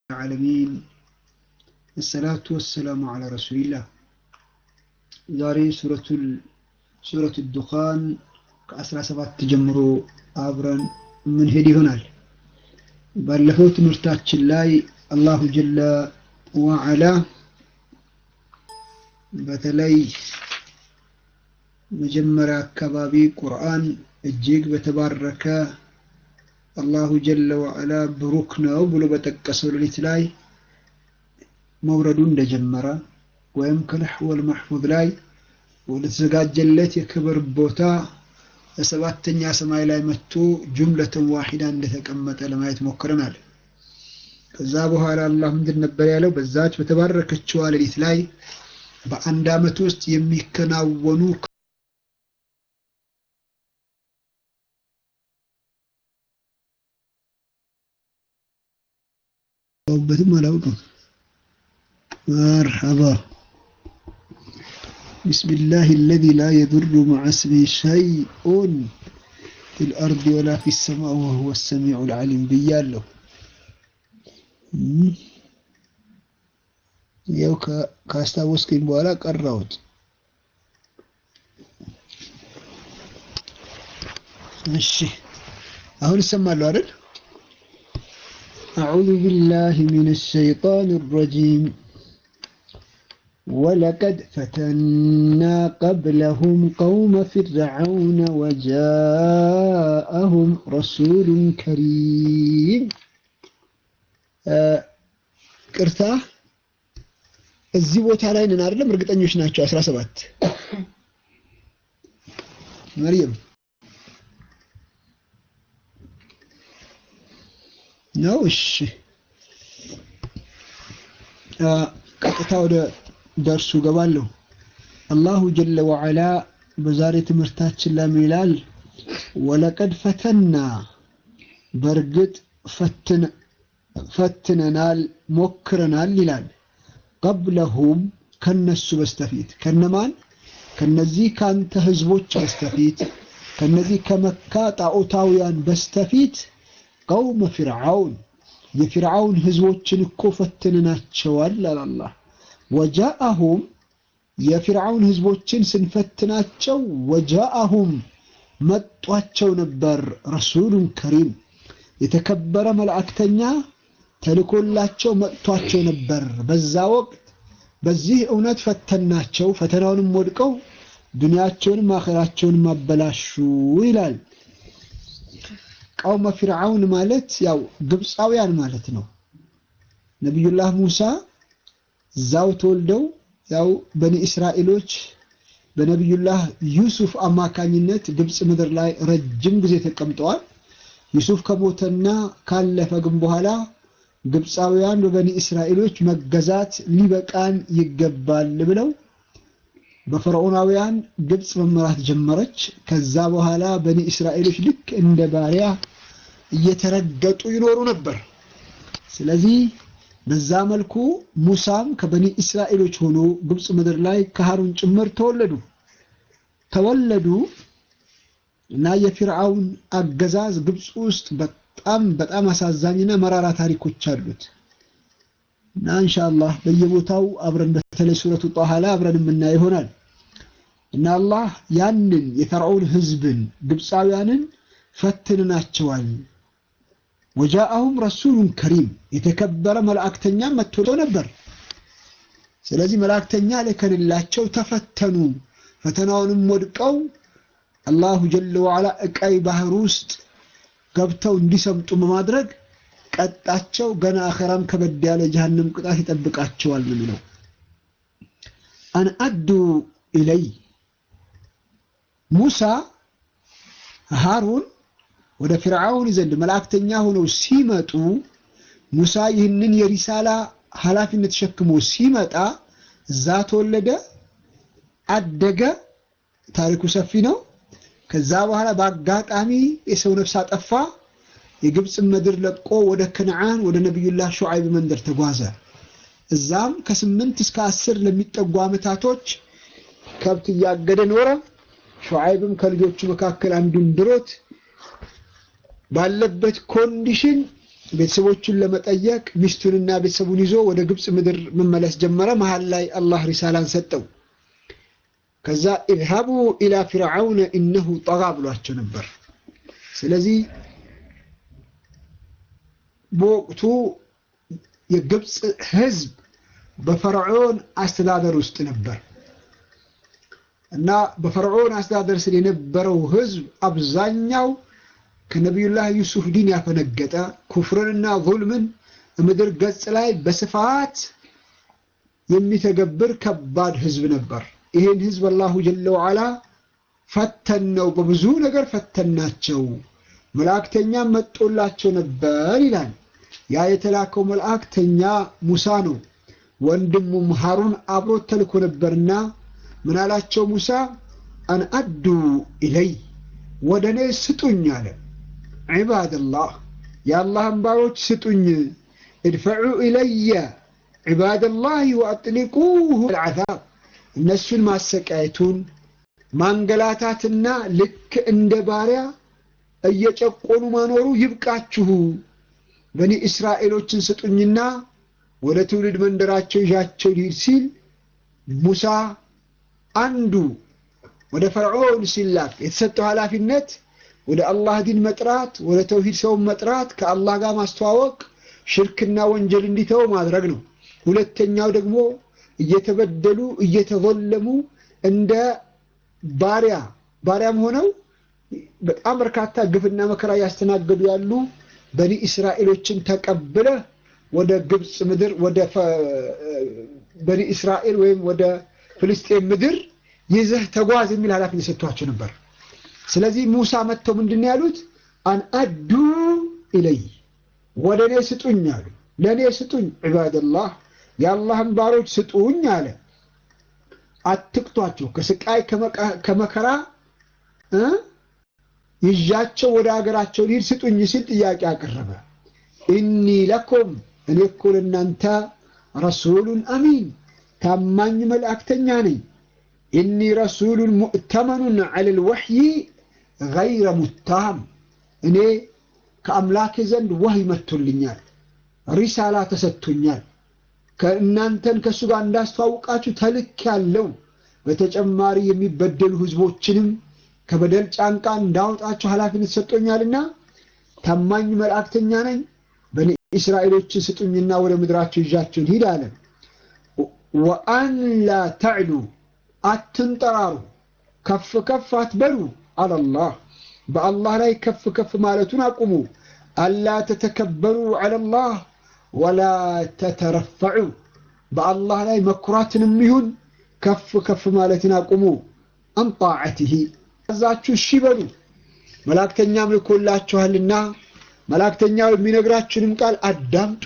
العالمين الصلاة والسلام على رسول الله ዛሬ ሱረቱ ዱኻን ከአስራ ሰባት ጀምሮ አብረን ምንሄድ ይሆናል። ባለፈው ትምህርታችን ላይ አላሁ ጀለ ወዐላ በተለይ መጀመሪያ አካባቢ ቁርአን እጅግ በተባረከ አላሁ ጀለ ወዐላ ብሩክ ነው ብሎ በጠቀሰው ሌሊት ላይ መውረዱ እንደጀመረ ወይም ከለሕወል መሕፉዝ ላይ ወደ ተዘጋጀለት የክብር ቦታ በሰባተኛ ሰማይ ላይ መጥቶ ጁምለትን ዋሂዳ እንደተቀመጠ ለማየት ሞክረናል። ከዛ በኋላ አላህ ምንድን ነበር ያለው? በዛች በተባረከችዋ ሌሊት ላይ በአንድ ዓመት ውስጥ የሚከናወኑ በትም አላውቅም። መርሐባ بسم الله الذي لا يضر مع اسمه شيء في الأرض ولا في السماء وهو السميع العليم ብያለሁ። ያው ካስታወስከኝ በኋላ ቀራሁት። እሺ አሁን ይሰማሉ አይደል? أعوذ بالله من الشيطان الرجيم ولقد فتنا قبلهم قوم فرعون وجاءهم رسول كريم ቅርታ እዚህ ቦታ ላይ ነን አይደለም? እርግጠኞች ናቸው። 17 መርየም ነው። እሺ ቀጥታ ወደ ደርሱ ገባለሁ። አላሁ ጀለ ወዐላ በዛሬ ትምህርታችን ላይ ምን ይላል? ወለቀድ ፈተና በእርግጥ ፈትነናል፣ ሞክረናል ይላል። ቀብለሁም ከነሱ በስተፊት ከነማን? ከነዚህ ካንተ ህዝቦች በስተፊት ከነዚህ ከመካ ጣዖታውያን በስተፊት ቀውመ ፊርዓውን የፊርዓውን ህዝቦችን እኮ ፈትንናቸዋል አለ አላህ። ወጃአሁም የፊርዓውን ህዝቦችን ስንፈትናቸው ወጃአሁም መጧቸው ነበር ረሱሉን ከሪም የተከበረ መልእክተኛ ተልኮላቸው መጥቷቸው ነበር። በዛ ወቅት በዚህ እውነት ፈተናቸው፣ ፈተናውንም ወድቀው ዱንያቸውንም አኼራቸውንም አበላሹ ይላል። ቀውመ ፊርዓውን ማለት ያው ግብፃውያን ማለት ነው። ነቢዩላህ ሙሳ እዛው ተወልደው ያው በኒ እስራኤሎች በነቢዩላህ ዩሱፍ አማካኝነት ግብፅ ምድር ላይ ረጅም ጊዜ ተቀምጠዋል። ዩሱፍ ከሞተና ካለፈ ግን በኋላ ግብፃውያን በበኒ እስራኤሎች መገዛት ሊበቃን ይገባል ብለው በፈርዖናውያን ግብፅ መመራት ጀመረች። ከዛ በኋላ በኒ እስራኤሎች ልክ እንደ ባሪያ እየተረገጡ ይኖሩ ነበር። ስለዚህ በዛ መልኩ ሙሳም ከበኒ እስራኤሎች ሆኖ ግብፅ ምድር ላይ ከሃሩን ጭምር ተወለዱ ተወለዱ እና የፊርዓውን አገዛዝ ግብፅ ውስጥ በጣም በጣም አሳዛኝና መራራ ታሪኮች አሉት እና ኢንሻአላህ በየቦታው አብረን በተለይ ሱረቱ ጣሃ ላይ አብረን የምናየው ይሆናል እና አላህ ያንን የፈርዖን ህዝብን ግብፃውያንን ፈትንናቸዋል። ወጃአሁም ረሱሉን ከሪም የተከበረ መልእክተኛ መጥቶ ነበር። ስለዚህ መልእክተኛ ልከንላቸው ተፈተኑ። ፈተናውንም ወድቀው አላሁ ጀለ ወዐላ እቀይ ባህር ውስጥ ገብተው እንዲሰምጡ በማድረግ ቀጣቸው። ገና አኸራም ከበድ ያለ ጀሃነም ቅጣት ይጠብቃቸዋል ነው የሚለው። አን አዱ ኢለይ ሙሳ ሃሩን ወደ ፊርዓውን ዘንድ መላእክተኛ ሆነው ሲመጡ ሙሳ ይህንን የሪሳላ ኃላፊነት ተሸክሞ ሲመጣ እዛ ተወለደ፣ አደገ። ታሪኩ ሰፊ ነው። ከዛ በኋላ በአጋጣሚ የሰው ነፍስ አጠፋ። የግብፅ ምድር ለቆ ወደ ከነዓን ወደ ነቢዩላህ ሹዓይብ መንደር ተጓዘ። እዛም ከስምንት እስከ አስር ለሚጠጉ ዓመታቶች ከብት እያገደ ኖረ። ሹዓይብም ከልጆቹ መካከል አንዱን ድሮት ባለበት ኮንዲሽን ቤተሰቦቹን ለመጠየቅ ሚስቱንና ቤተሰቡን ይዞ ወደ ግብፅ ምድር መመለስ ጀመረ። መሀል ላይ አላህ ሪሳላን ሰጠው። ከዛ ኢዝሃቡ ኢላ ፊርዓውነ ኢነሁ ጠጋ ብሏቸው ነበር። ስለዚህ በወቅቱ የግብፅ ህዝብ በፈርዖን አስተዳደር ውስጥ ነበር እና በፈርዖን አስተዳደር ስር የነበረው ህዝብ አብዛኛው ከነቢዩላህ ዩሱፍ ዲን ያፈነገጠ ኩፍርንና ዙልምን ምድር ገጽ ላይ በስፋት የሚተገብር ከባድ ህዝብ ነበር። ይህን ህዝብ አላሁ ጀለ ወዓላ ፈተነው፣ በብዙ ነገር ፈተናቸው። መልእክተኛም መጦላቸው ነበር ይላል። ያ የተላከው መልእክተኛ ሙሳ ነው። ወንድሙም ሃሩን አብሮት ተልኮ ነበርና ምን አላቸው ሙሳ አን አዱ ኢለይ ወደ እኔ ስጡኝ አለ። ዒባደላህ የአላህን ባሮች ስጡኝ፣ እድፈዑ ኢለየ ዒባደላህ ወአጥሊቁሁ ልዓዛብ እነሱን ማሰቃየቱን ማንገላታትና ልክ እንደ ባሪያ እየጨቆኑ ማኖሩ ይብቃችሁ፣ በኒ እስራኤሎችን ስጡኝና ወደ ትውልድ መንደራቸው ይዣቸው ሊሄድ ሲል ሙሳ አንዱ ወደ ፈርዖን ሲላክ የተሰጠው ኃላፊነት ወደ አላህ ዲን መጥራት፣ ወደ ተውሂድ ሰውን መጥራት፣ ከአላህ ጋር ማስተዋወቅ፣ ሽርክና ወንጀል እንዲተው ማድረግ ነው። ሁለተኛው ደግሞ እየተበደሉ እየተዘለሙ እንደ ባሪያ ባሪያም ሆነው በጣም በርካታ ግፍና መከራ እያስተናገዱ ያሉ በኒ እስራኤሎችን ተቀብለ ወደ ግብፅ ምድር ወደ በኒ እስራኤል ወይም ወደ ፍልስጤን ምድር ይዘህ ተጓዝ የሚል ኃላፊነት ሰጥቷቸው ነበር። ስለዚህ ሙሳ መጥተው ምንድን ነው ያሉት? አን አዱ ኢለይ ወደ እኔ ስጡኝ አሉ። ለእኔ ስጡኝ፣ ዒባደላህ የአላህን ባሮች ስጡኝ አለ። አትቅቷቸው፣ ከስቃይ ከመከራ ይዣቸው ወደ ሀገራቸው ሊሄድ ስጡኝ ሲል ጥያቄ አቀረበ። ኢኒ ለኩም እኔ እኮ ለእናንተ ረሱሉን አሚን ታማኝ መልእክተኛ ነኝ። ኢኒ ረሱሉን ሙእተመኑን ዐለል ወሕይ ገይረ ሙታሃም እኔ ከአምላኬ ዘንድ ወህይ መጥቶልኛል፣ ሪሳላ ተሰጥቶኛል። ከእናንተን ከእሱ ጋር እንዳስተዋውቃችሁ ተልክ ያለው በተጨማሪ የሚበደሉ ህዝቦችንም ከበደል ጫንቃ እንዳወጣቸው ኃላፊነት ሰጥቶኛልና ታማኝ መልእክተኛ ነኝ። በኒ እስራኤሎችን ስጡኝና ወደ ምድራቸው ይዣቸው ሂድ አለ። ወአን ላ ተዕሉ አትንጠራሩ፣ ከፍ ከፍ አትበሉ አለላህ በአላህ ላይ ከፍ ከፍ ማለቱን አቁሙ። አላ ተተከበሩ ዐለላህ ወላ ተተረፈዑ በአላህ ላይ መኩራትንም ይሁን ከፍ ከፍ ማለትን አቁሙ። አን ጣዓትህ እዛችሁ እሺ በሉ። መላእክተኛም ልኮላችኋልና መላእክተኛው የሚነግራችሁንም ቃል አዳምጡ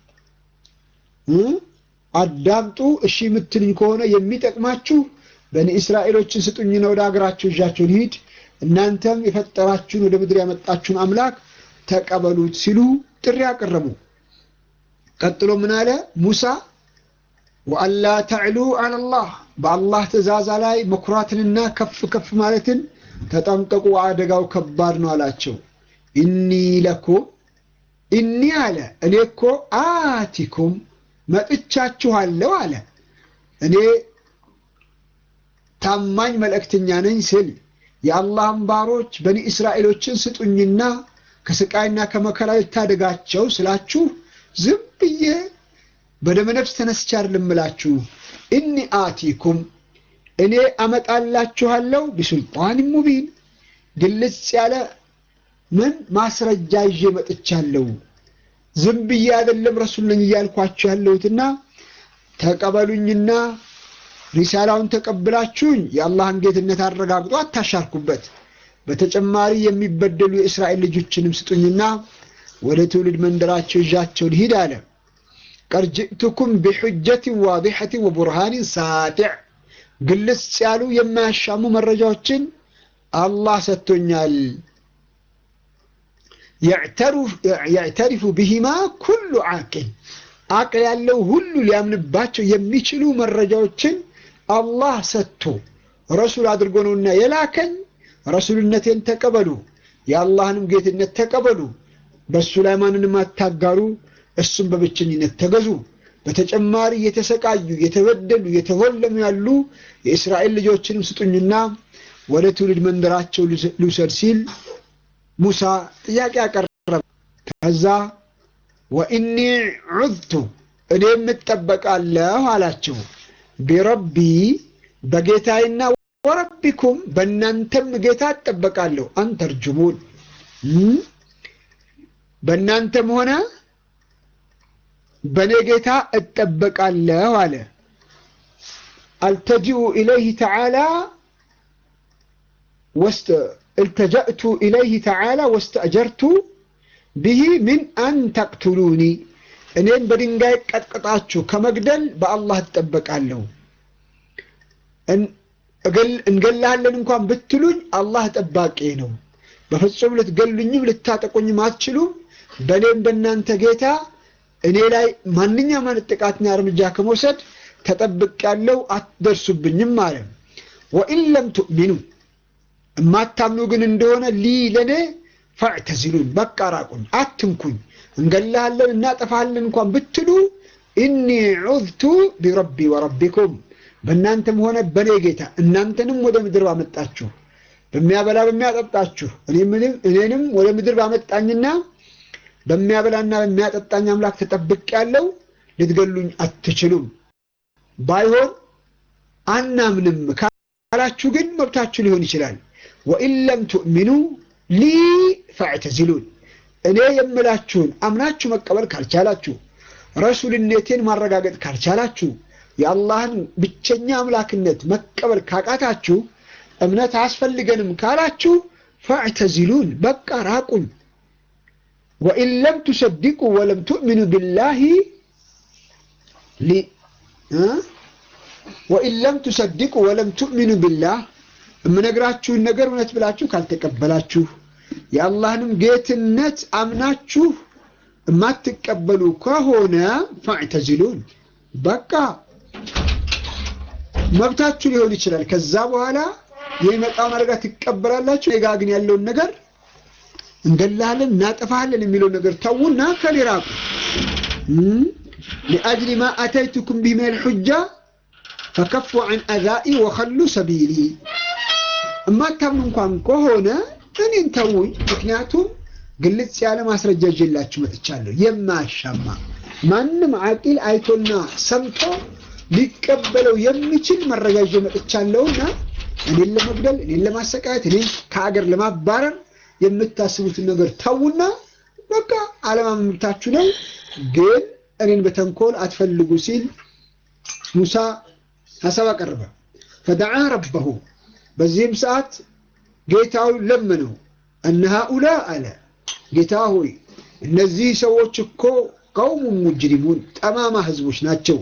አዳምጡ። እሺ የምትልኝ ከሆነ የሚጠቅማችሁ በኒ እስራኤሎችን ስጡኝና ወደ ሀገራቸው ይዣቸው ልሂድ፣ እናንተም የፈጠራችሁን ወደ ምድር ያመጣችሁን አምላክ ተቀበሉት ሲሉ ጥሪ አቀረቡ። ቀጥሎ ምን አለ ሙሳ? ወአላ ተዕሉ ዐለላህ በአላህ ትእዛዛ ላይ መኩራትንና ከፍ ከፍ ማለትን ተጠንቀቁ፣ አደጋው ከባድ ነው አላቸው። ኢኒ ለኩም ኢኒ አለ እኔ እኮ አቲኩም መጥቻችኋለሁ አለ እኔ ታማኝ መልእክተኛ ነኝ ስል የአላህን ባሮች በኒ እስራኤሎችን ስጡኝና ከስቃይና ከመከራ ልታደጋቸው ስላችሁ ዝም ብዬ በደመነፍስ ተነስቼ አይደለም እምላችሁ። ኢኒ አቲኩም እኔ አመጣላችኋለሁ ቢሱልጣን ሙቢን ግልጽ ያለ ምን ማስረጃ ይዤ መጥቻለሁ። ዝም ብዬ አይደለም ረሱል ነኝ እያልኳችሁ ያለሁትና ተቀበሉኝና ሪሳላውን ተቀብላችሁኝ የአላህን ጌትነት አረጋግጦ አታሻርኩበት። በተጨማሪ የሚበደሉ የእስራኤል ልጆችንም ስጡኝና ወደ ትውልድ መንደራቸው ይዣቸው ልሂድ አለ። ቀድ ጅእቱኩም ቢሑጀትን ዋዲሐትን ወቡርሃንን ሳጢዕ ግልጽ ያሉ የማያሻሙ መረጃዎችን አላህ ሰጥቶኛል። የዕተሪፉ ቢሂማ ኩሉ ዓቅል አቅል ያለው ሁሉ ሊያምንባቸው የሚችሉ መረጃዎችን አላህ ሰጥቶ ረሱል አድርጎ ነውና የላከኝ። ረሱልነቴን ተቀበሉ፣ የአላህንም ጌትነት ተቀበሉ። በእሱ ላይ ማንንም አታጋሩ፣ እሱም በብቸኝነት ተገዙ። በተጨማሪ የተሰቃዩ የተበደሉ የተወለሙ ያሉ የእስራኤል ልጆችንም ስጡኝና ወደ ትውልድ መንደራቸው ልውሰድ ሲል ሙሳ ጥያቄ አቀረበ። ከዛ ወኢኒ ዑዝቱ እኔም እጠበቃለሁ አላቸው። ቢረቢ በጌታዬና ወረቢኩም በእናንተም ጌታ እጠበቃለሁ። አንተርጅሙን በእናንተም ሆነ በእኔ ጌታ እጠበቃለሁ አለ። አልተጂኡ ኢለይህ ተዓላ التجأت إليه تعالى واستأجرت به من أن تقتلوني እኔን በድንጋይ ቀጥቅጣችሁ ከመግደል በአላህ እጠበቃለሁ። እንገላለን እንኳን ብትሉኝ አላህ ጠባቂ ነው። በፍጹም ልትገሉኝም ልታጠቁኝም አትችሉም። በእኔም በእናንተ ጌታ እኔ ላይ ማንኛውም አይነት ጥቃትና እርምጃ ከመውሰድ ተጠብቄያለሁ፣ አትደርሱብኝም አለ። ወኢን ለም ትؤሚኑ እማታምኑ ግን እንደሆነ ሊ ለእኔ ፈዕተዚሉን በቃ ራቁኝ፣ አትንኩኝ፣ እንገላለን እናጠፋለን እንኳን ብትሉ ኢኒ ዑዝቱ ቢረቢ ወረቢኩም በእናንተም ሆነ በእኔ ጌታ እናንተንም ወደ ምድር ባመጣችሁ በሚያበላ በሚያጠጣችሁ እኔንም ወደ ምድር ባመጣኝና በሚያበላና በሚያጠጣኝ አምላክ ተጠብቄያለሁ፣ ልትገሉኝ አትችሉም። ባይሆን አናምንም ካላችሁ ግን መብታችሁ ሊሆን ይችላል። ወኢን ለም ትؤሚኑ ሊ ፈዕተዚሉን እኔ የምላችሁን አምናችሁ መቀበል ካልቻላችሁ፣ ረሱልነቴን ማረጋገጥ ካልቻላችሁ፣ የአላህን ብቸኛ አምላክነት መቀበል ካቃታችሁ፣ እምነት አያስፈልገንም ካላችሁ ፈዕተዚሉን በቃ ራቁኝ። ወኢን ለም ቱሰዲቁ ወለም ትؤሚኑ ቢላሂ ወኢን ለም ቱሰዲቁ ወለም ትؤሚኑ ቢላህ የምነግራችሁን ነገር እውነት ብላችሁ ካልተቀበላችሁ የአላህንም ጌትነት አምናችሁ የማትቀበሉ ከሆነ ፈዕተዚሉን በቃ መብታችሁ ሊሆን ይችላል። ከዛ በኋላ የሚመጣውን አደጋ ትቀበላላችሁ። ጋ ግን ያለውን ነገር እንገላለን፣ እናጠፋለን የሚለውን ነገር ተዉና ከኔ ራቁ። ሊአጅሊ ማ አተይቱኩም ቢህ ሚነል ሑጃ ፈከፉ ዐን አዛኢ ወኸሉ ሰቢሊ እማታምኑ እንኳን ከሆነ እኔን ተውኝ። ምክንያቱም ግልጽ ያለ ማስረጃ ይዤላችሁ መጥቻለሁ። የማያሻማ ማንም አቂል አይቶና ሰምቶ ሊቀበለው የሚችል መረጃ ይዤ መጥቻለሁና እኔን ለመግደል፣ እኔን ለማሰቃየት፣ እኔን ከአገር ለማባረር የምታስቡትን ነገር ተዉና በቃ አለማመን መብታችሁ ነው፣ ግን እኔን በተንኮል አትፈልጉ ሲል ሙሳ ሀሳብ አቀረበ። ፈደዓ ረበሁ በዚህም ሰዓት ጌታውን ለመነው። እነ ሃኡላ አለ ጌታ ሆይ እነዚህ ሰዎች እኮ ቀውሙ ሙጅሪሙን ጠማማ ህዝቦች ናቸው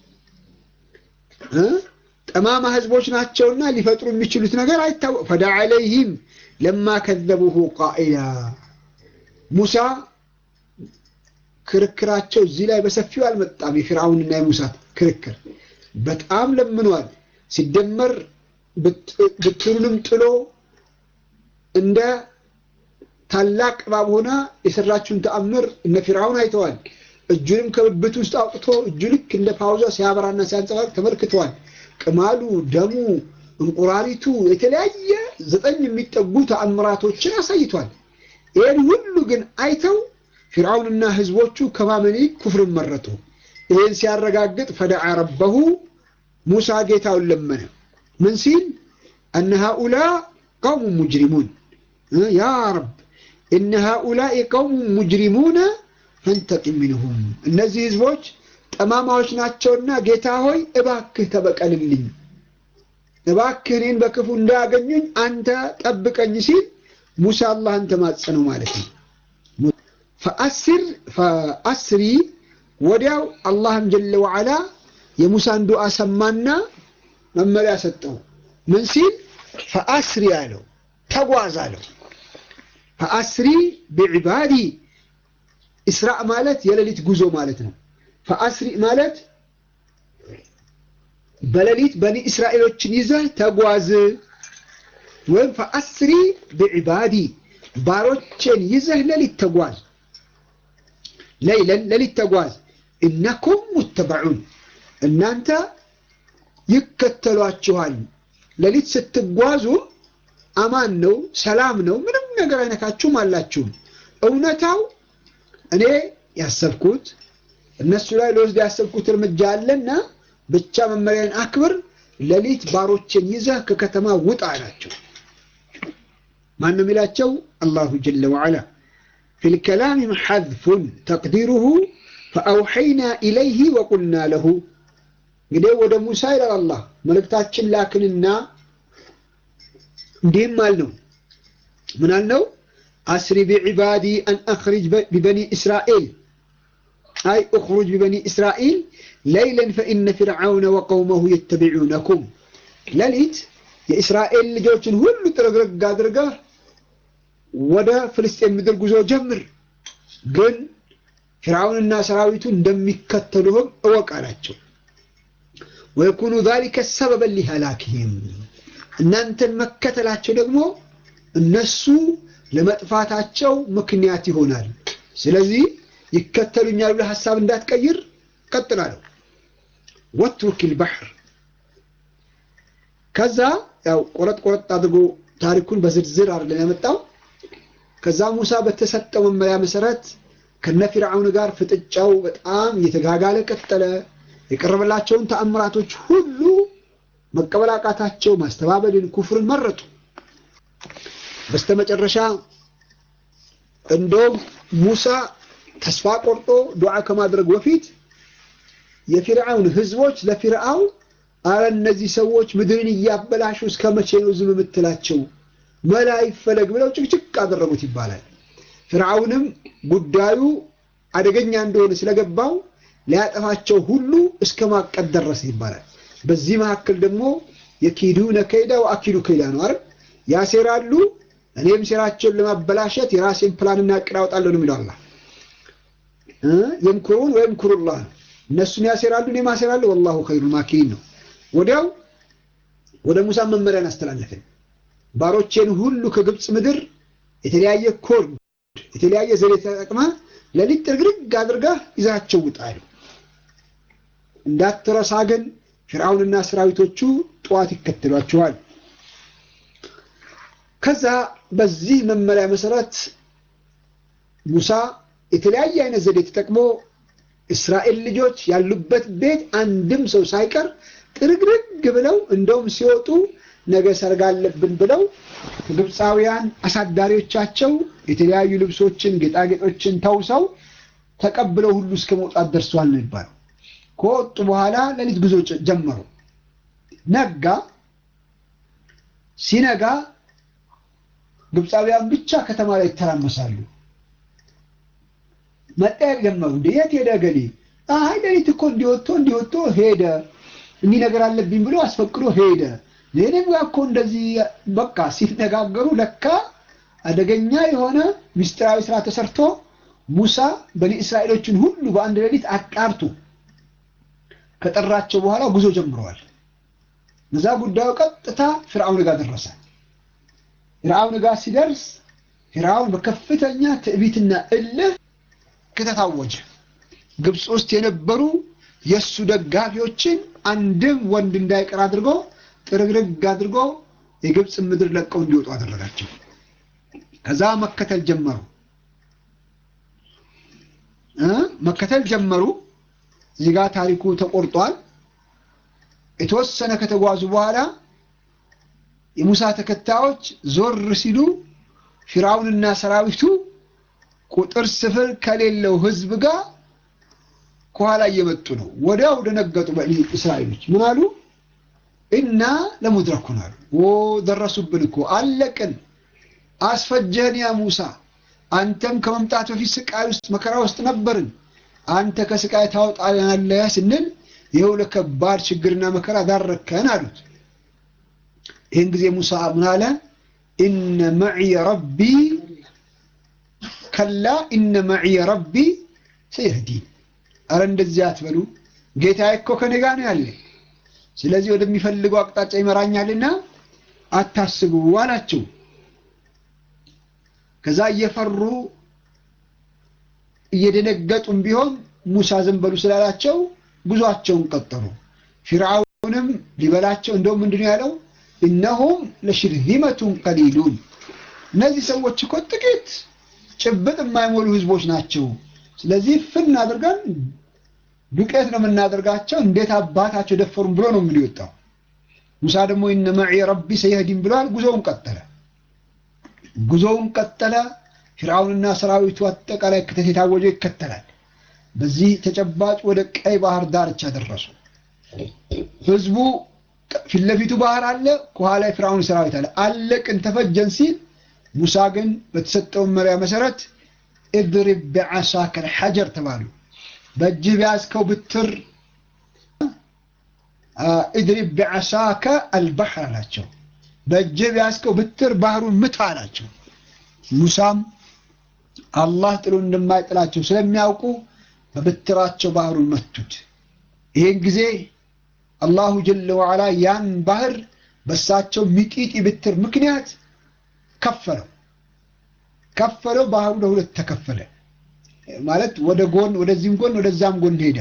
ጠማማ ህዝቦች ናቸውና ሊፈጥሩ የሚችሉት ነገር አይታወቅ። ፈዳ ዐለይህም ለማ ከዘቡሁ ቃኢላ ሙሳ ክርክራቸው እዚህ ላይ በሰፊው አልመጣም። የፊርዓውንና የሙሳ ክርክር በጣም ለምኗል። ሲደመር ብትሩንም ጥሎ እንደ ታላቅ እባብ ሆና የሰራችውን ተአምር እነ ፊርዓውን አይተዋል። እጁንም ከብብት ውስጥ አውጥቶ እጁ ልክ እንደ ፓውዛ ሲያበራና ሲያንጸባርቅ ተመልክተዋል። ቅማሉ፣ ደሙ፣ እንቁራሪቱ የተለያየ ዘጠኝ የሚጠጉ ተአምራቶችን አሳይቷል። ይህን ሁሉ ግን አይተው ፊርዓውንና ህዝቦቹ ከማመን ኩፍርን መረጡ። ይህን ሲያረጋግጥ ፈደዓ ረበሁ ሙሳ ጌታውን ለመነ። ምን ሲል እነ ሃኡላ ቀውሙ ሙጅሪሙን ያ ረብ እነ ሃኡላኢ ቀውሙ ሙጅሪሙነ ፈንተቂም ሚንሁም እነዚህ ህዝቦች ጠማማዎች ናቸውና ጌታ ሆይ እባክህ ተበቀልልኝ፣ እባክህ እኔን በክፉ እንዳያገኙኝ አንተ ጠብቀኝ ሲል ሙሳ አላህን ተማጸነው ማለት ነው። ፈአስሪ ወዲያው አላህም ጀለ ወዓላ የሙሳን ዱዓ ሰማና መመሪያ ሰጠው። ምን ሲል ፈአስሪ አለው፣ ተጓዝ አለው። ፈአስሪ ቢዕባዲ ኢስራእ ማለት የሌሊት ጉዞ ማለት ነው። ፈአስሪ ማለት በሌሊት በኒ እስራኤሎችን ይዘህ ተጓዝ፣ ወይም ፈአስሪ ቢዕባዲ ባሮቼን ይዘህ ሌሊት ተጓዝ። ለይለን ሌሊት ተጓዝ እነኩም ሙተበዑን እናንተ ይከተሏችኋል። ሌሊት ስትጓዙ አማን ነው፣ ሰላም ነው፣ ምንም ነገር አይነካችሁም አላችሁም። እውነታው እኔ ያሰብኩት እነሱ ላይ ለወስድ ያሰብኩት እርምጃ አለና ብቻ መመሪያን አክብር፣ ሌሊት ባሮችን ይዘህ ከከተማ ውጣ አላቸው። ማን ነው የሚላቸው? አላሁ ጀለ ወዐላ ፊል ከላሚ ሐዝፉን ተቅዲሩሁ ፈአውሐይና ኢለይህ ወቁልና ለሁ እንግዲህ ወደ ሙሳ ይላል አላህ መልእክታችን ላክንና እንዲህም አልነው ምን አልነው አስሪ ቢዕባዲ አን አኽሪጅ ቢበኒ እስራኤል አይ እኽሩጅ ቢበኒ እስራኤል ለይለን ፈኢነ ፊርዓውነ ወቀውመሁ የተቢዑነኩም ሌሊት የእስራኤል ልጆችን ሁሉ ጥርግርግ አድርገህ ወደ ፍልስጤን ምድር ጉዞ ጀምር ግን ፊርዓውንና ሰራዊቱ እንደሚከተሉህም እወቅ አላቸው። ወየኩኑ ዛሊከ ሰበበን ሊሀላክህም እናንተን መከተላቸው ደግሞ እነሱ ለመጥፋታቸው ምክንያት ይሆናል። ስለዚህ ይከተሉኛል ብለህ ሀሳብ እንዳትቀይር ቀጥላለሁ። ወትሩኪል ባሕር ከዛ ያው ቆረጥ ቆረጥ አድርጎ ታሪኩን በዝርዝር አይደለም ያመጣው። ከዛ ሙሳ በተሰጠው መመሪያ መሰረት ከነ ፊርዓውን ጋር ፍጥጫው በጣም እየተጋጋለ ቀጠለ። የቀረበላቸውን ተአምራቶች ሁሉ መቀበል አቃታቸው። ማስተባበልን፣ ኩፍርን መረጡ። በስተመጨረሻ እንደውም ሙሳ ተስፋ ቆርጦ ዱዓ ከማድረግ በፊት የፊርዓውን ህዝቦች ለፊርዓውን አረ እነዚህ ሰዎች ምድርን እያበላሹ እስከ መቼ ነው ዝም የምትላቸው? መላ ይፈለግ ብለው ጭቅጭቅ አደረጉት ይባላል። ፍርዓውንም ጉዳዩ አደገኛ እንደሆነ ስለገባው ሊያጠፋቸው ሁሉ እስከ ማቀድ ደረሰ ይባላል። በዚህ መካከል ደግሞ የኪዱነ ከይዳ ወአኪዱ ከይዳ ነው አይደል? ያሴራሉ፣ እኔም ሴራቸውን ለማበላሸት የራሴን ፕላንና እቅድ አወጣለሁ ነው የሚለው አላህ። የምኩሩን ወየምኩሩላህ ነው። እነሱም ያሴራሉ፣ እኔም አሴራለሁ፣ ወላሁ ኸይሩል ማኪሪን ነው። ወዲያው ወደ ሙሳ መመሪያን አስተላለፍን። ባሮቼን ሁሉ ከግብፅ ምድር የተለያየ ኮድ የተለያየ ዘዴ ተጠቅመ ሌሊት ጥርግርግ አድርገህ ይዛቸው ውጣሉ። እንዳትረሳ ግን ፊርዓውንና ሰራዊቶቹ ጠዋት ይከተሏችኋል። ከዛ በዚህ መመሪያ መሰረት ሙሳ የተለያየ አይነት ዘዴ ተጠቅሞ እስራኤል ልጆች ያሉበት ቤት አንድም ሰው ሳይቀር ጥርግርግ ብለው እንደውም ሲወጡ ነገ ሰርግ አለብን ብለው ከግብፃውያን አሳዳሪዎቻቸው የተለያዩ ልብሶችን፣ ጌጣጌጦችን ተውሰው ተቀብለው ሁሉ እስከ መውጣት ደርሰዋል ነው የሚባለው። ከወጡ በኋላ ሌሊት ጉዞ ጀመሩ። ነጋ። ሲነጋ ግብፃውያን ብቻ ከተማ ላይ ይተራመሳሉ። መጠየቅ ጀመሩ። እንደ የት ሄደ ገሌ? አይ ሌሊት እኮ እንዲወጥቶ እንዲወጥቶ ሄደ እንዲህ ነገር አለብኝ ብሎ አስፈቅዶ ሄደ። ሌላም ጋር እኮ እንደዚህ በቃ ሲነጋገሩ ለካ አደገኛ የሆነ ምስጢራዊ ስራ ተሰርቶ ሙሳ በኒ እስራኤሎችን ሁሉ በአንድ ሌሊት አጣርቶ ከጠራቸው በኋላ ጉዞ ጀምረዋል። እዛ ጉዳዩ ቀጥታ ፍርዓውን ጋር ደረሰ። ፍርዓውን ጋር ሲደርስ ፍርዓውን በከፍተኛ ትዕቢትና እልህ ክተት አወጀ። ግብፅ ውስጥ የነበሩ የእሱ ደጋፊዎችን አንድም ወንድ እንዳይቀር አድርጎ ጥርግርግ አድርጎ የግብፅ ምድር ለቀው እንዲወጡ አደረጋቸው። ከዛ መከተል ጀመሩ መከተል ጀመሩ። እዚህ ጋር ታሪኩ ተቆርጧል። የተወሰነ ከተጓዙ በኋላ የሙሳ ተከታዮች ዞር ሲሉ ፊርዓውንና ሰራዊቱ ቁጥር ስፍር ከሌለው ህዝብ ጋር ከኋላ እየመጡ ነው። ወዲያው ደነገጡ። በኒ እስራኤሎች ምን አሉ? እና ለሙድረኩን አሉ። ኦ ደረሱብን እኮ አለቅን፣ አስፈጀህን ያ ሙሳ። አንተም ከመምጣት በፊት ስቃይ ውስጥ መከራ ውስጥ ነበርን። አንተ ከስቃይ ታወጣናለህ ስንል ይኸው ለከባድ ችግርና መከራ ዳረከን አሉት። ይህን ጊዜ ሙሳ ምን አለ? ኢነ መዕየ ረቢ ከላ ኢነ መዕየ ረቢ ሰየህዲን። አረ እንደዚህ አትበሉ፣ ጌታዬ እኮ ከኔ ጋር ነው ያለ ስለዚህ ወደሚፈልገው አቅጣጫ ይመራኛልና አታስቡ አላቸው። ከዛ እየፈሩ እየደነገጡም ቢሆን ሙሳ ዝም በሉ ስላላቸው ጉዟቸውን ቀጠሉ። ፊርዓውንም ሊበላቸው እንደውም ምንድነው ያለው? እነሁም ለሽርዚመቱን ቀሊሉን እነዚህ ሰዎች እኮ ጥቂት ጭብጥ የማይሞሉ ህዝቦች ናቸው። ስለዚህ ፍን አድርገን ዱቄት ነው የምናደርጋቸው፣ እንዴት አባታቸው ደፈሩን ብሎ ነው እንግዲህ ወጣው። ሙሳ ደግሞ ኢነ መዒ ረቢ ሰየህዲን ብለዋል። ጉዞውን ቀጠለ። ጉዞውን ቀጠለ። ፊርዓውንና ሰራዊቱ አጠቃላይ ክተት የታወጀው ይከተላል። በዚህ ተጨባጭ ወደ ቀይ ባህር ዳርቻ ደረሱ። ህዝቡ ፊት ለፊቱ ባህር አለ፣ ከኋላ የፊርዓውን ሰራዊት አለ። አለቅን ተፈጀን ሲል ሙሳ ግን በተሰጠው መመሪያ መሰረት እድሪብ ቢዓሳከ ልሐጀር ተባሉ። በእጅህ ቢያዝከው ብትር እድሪብ ቢዓሳከ አልባሕር አላቸው። በእጅህ ቢያዝከው ብትር ባህሩን ምታ አላቸው። ሙሳም አላህ ጥሎ እንደማይጥላቸው ስለሚያውቁ በብትራቸው ባህሩን መቱት። ይህን ጊዜ አላሁ ጀለ ወዓላ ያን ባህር በሳቸው ሚጢጢ ብትር ምክንያት ከፈለው ከፈለው። ባህሩ ለሁለት ተከፈለ ማለት ወደ ጎን ወደዚህም ጎን ወደዛም ጎን ሄደ።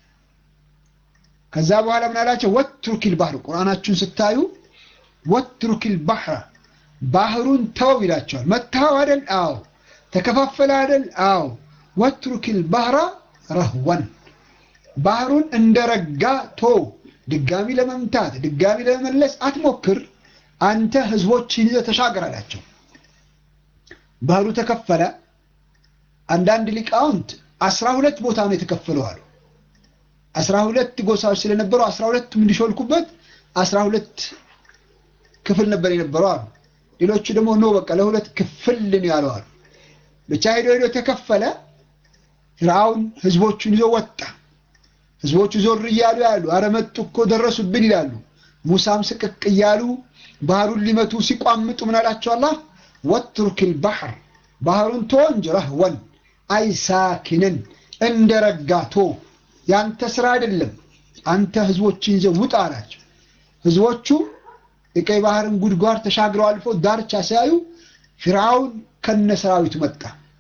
ከዛ በኋላ ምን አላቸው? ወትሩኪል ባህር ቁርአናችሁን ስታዩ ወትሩኪል ባህረ ባህሩን ተወው ይላቸዋል። መታው አይደል? አዎ። ተከፋፈለ አይደል? አዎ። ወትሩኪል ባህረ ረህወን ባህሩን እንደረጋ ቶ ድጋሚ ለመምታት ድጋሚ ለመመለስ አትሞክር፣ አንተ ህዝቦችን ይዘህ ተሻገር አላቸው። ባህሩ ተከፈለ። አንዳንድ ሊቃውንት አስራ ሁለት ቦታ ነው የተከፈለው አሉ። አስራ ሁለት ጎሳዎች ስለነበሩ አስራ ሁለቱም እንዲሾልኩበት አስራ ሁለት ክፍል ነበር የነበረው አሉ። ሌሎቹ ደግሞ ኖ በቃ ለሁለት ክፍል ነው ያለው አሉ። ብቻ ሄዶ ሄዶ ተከፈለ። ፊርዓውን ህዝቦቹን ይዞ ወጣ። ህዝቦቹ ዞር እያሉ ያሉ አረ መጡ እኮ ደረሱብን ይላሉ። ሙሳም ስቅቅ እያሉ ባህሩን ሊመቱ ሲቋምጡ ምን አላቸው አላህ ወትሩኪል ባህር ባህሩን ቶ እንጂ ረህወን አይ ሳኪንን እንደ ረጋቶ ያንተ ስራ አይደለም አንተ ህዝቦችን ይዘህ ውጣ አላቸው። ህዝቦቹም የቀይ ባህርን ጉድጓድ ተሻግረው አልፎ ዳርቻ ሲያዩ ፊርዓውን ከነ ሰራዊቱ መጣ።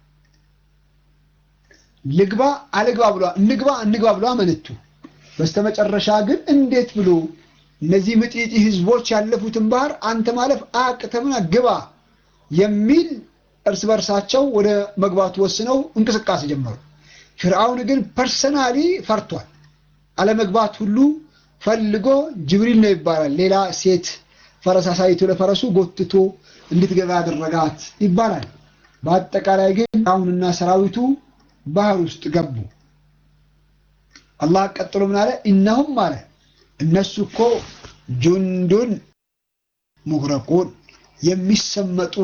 ልግባ አልግባ ብሎ እንግባ እንግባ ብሎ አመነቱ። በስተመጨረሻ ግን እንዴት ብሎ እነዚህ ምጢጢ ህዝቦች ያለፉትን ባህር አንተ ማለፍ አቅተምና ግባ የሚል እርስ በርሳቸው ወደ መግባቱ ወስነው እንቅስቃሴ ጀመሩ። ፊርዓውን ግን ፐርሰናሊ ፈርቷል። አለመግባት ሁሉ ፈልጎ ጅብሪል ነው ይባላል። ሌላ ሴት ፈረስ አሳይቶ ለፈረሱ ጎትቶ እንድትገባ ያደረጋት ይባላል። በአጠቃላይ ግን ፊርዓውንና ሰራዊቱ ባህር ውስጥ ገቡ። አላህ ቀጥሎ ምን አለ? ኢነሁም አለ እነሱ እኮ ጁንዱን ሙግረቁን የሚሰመጡ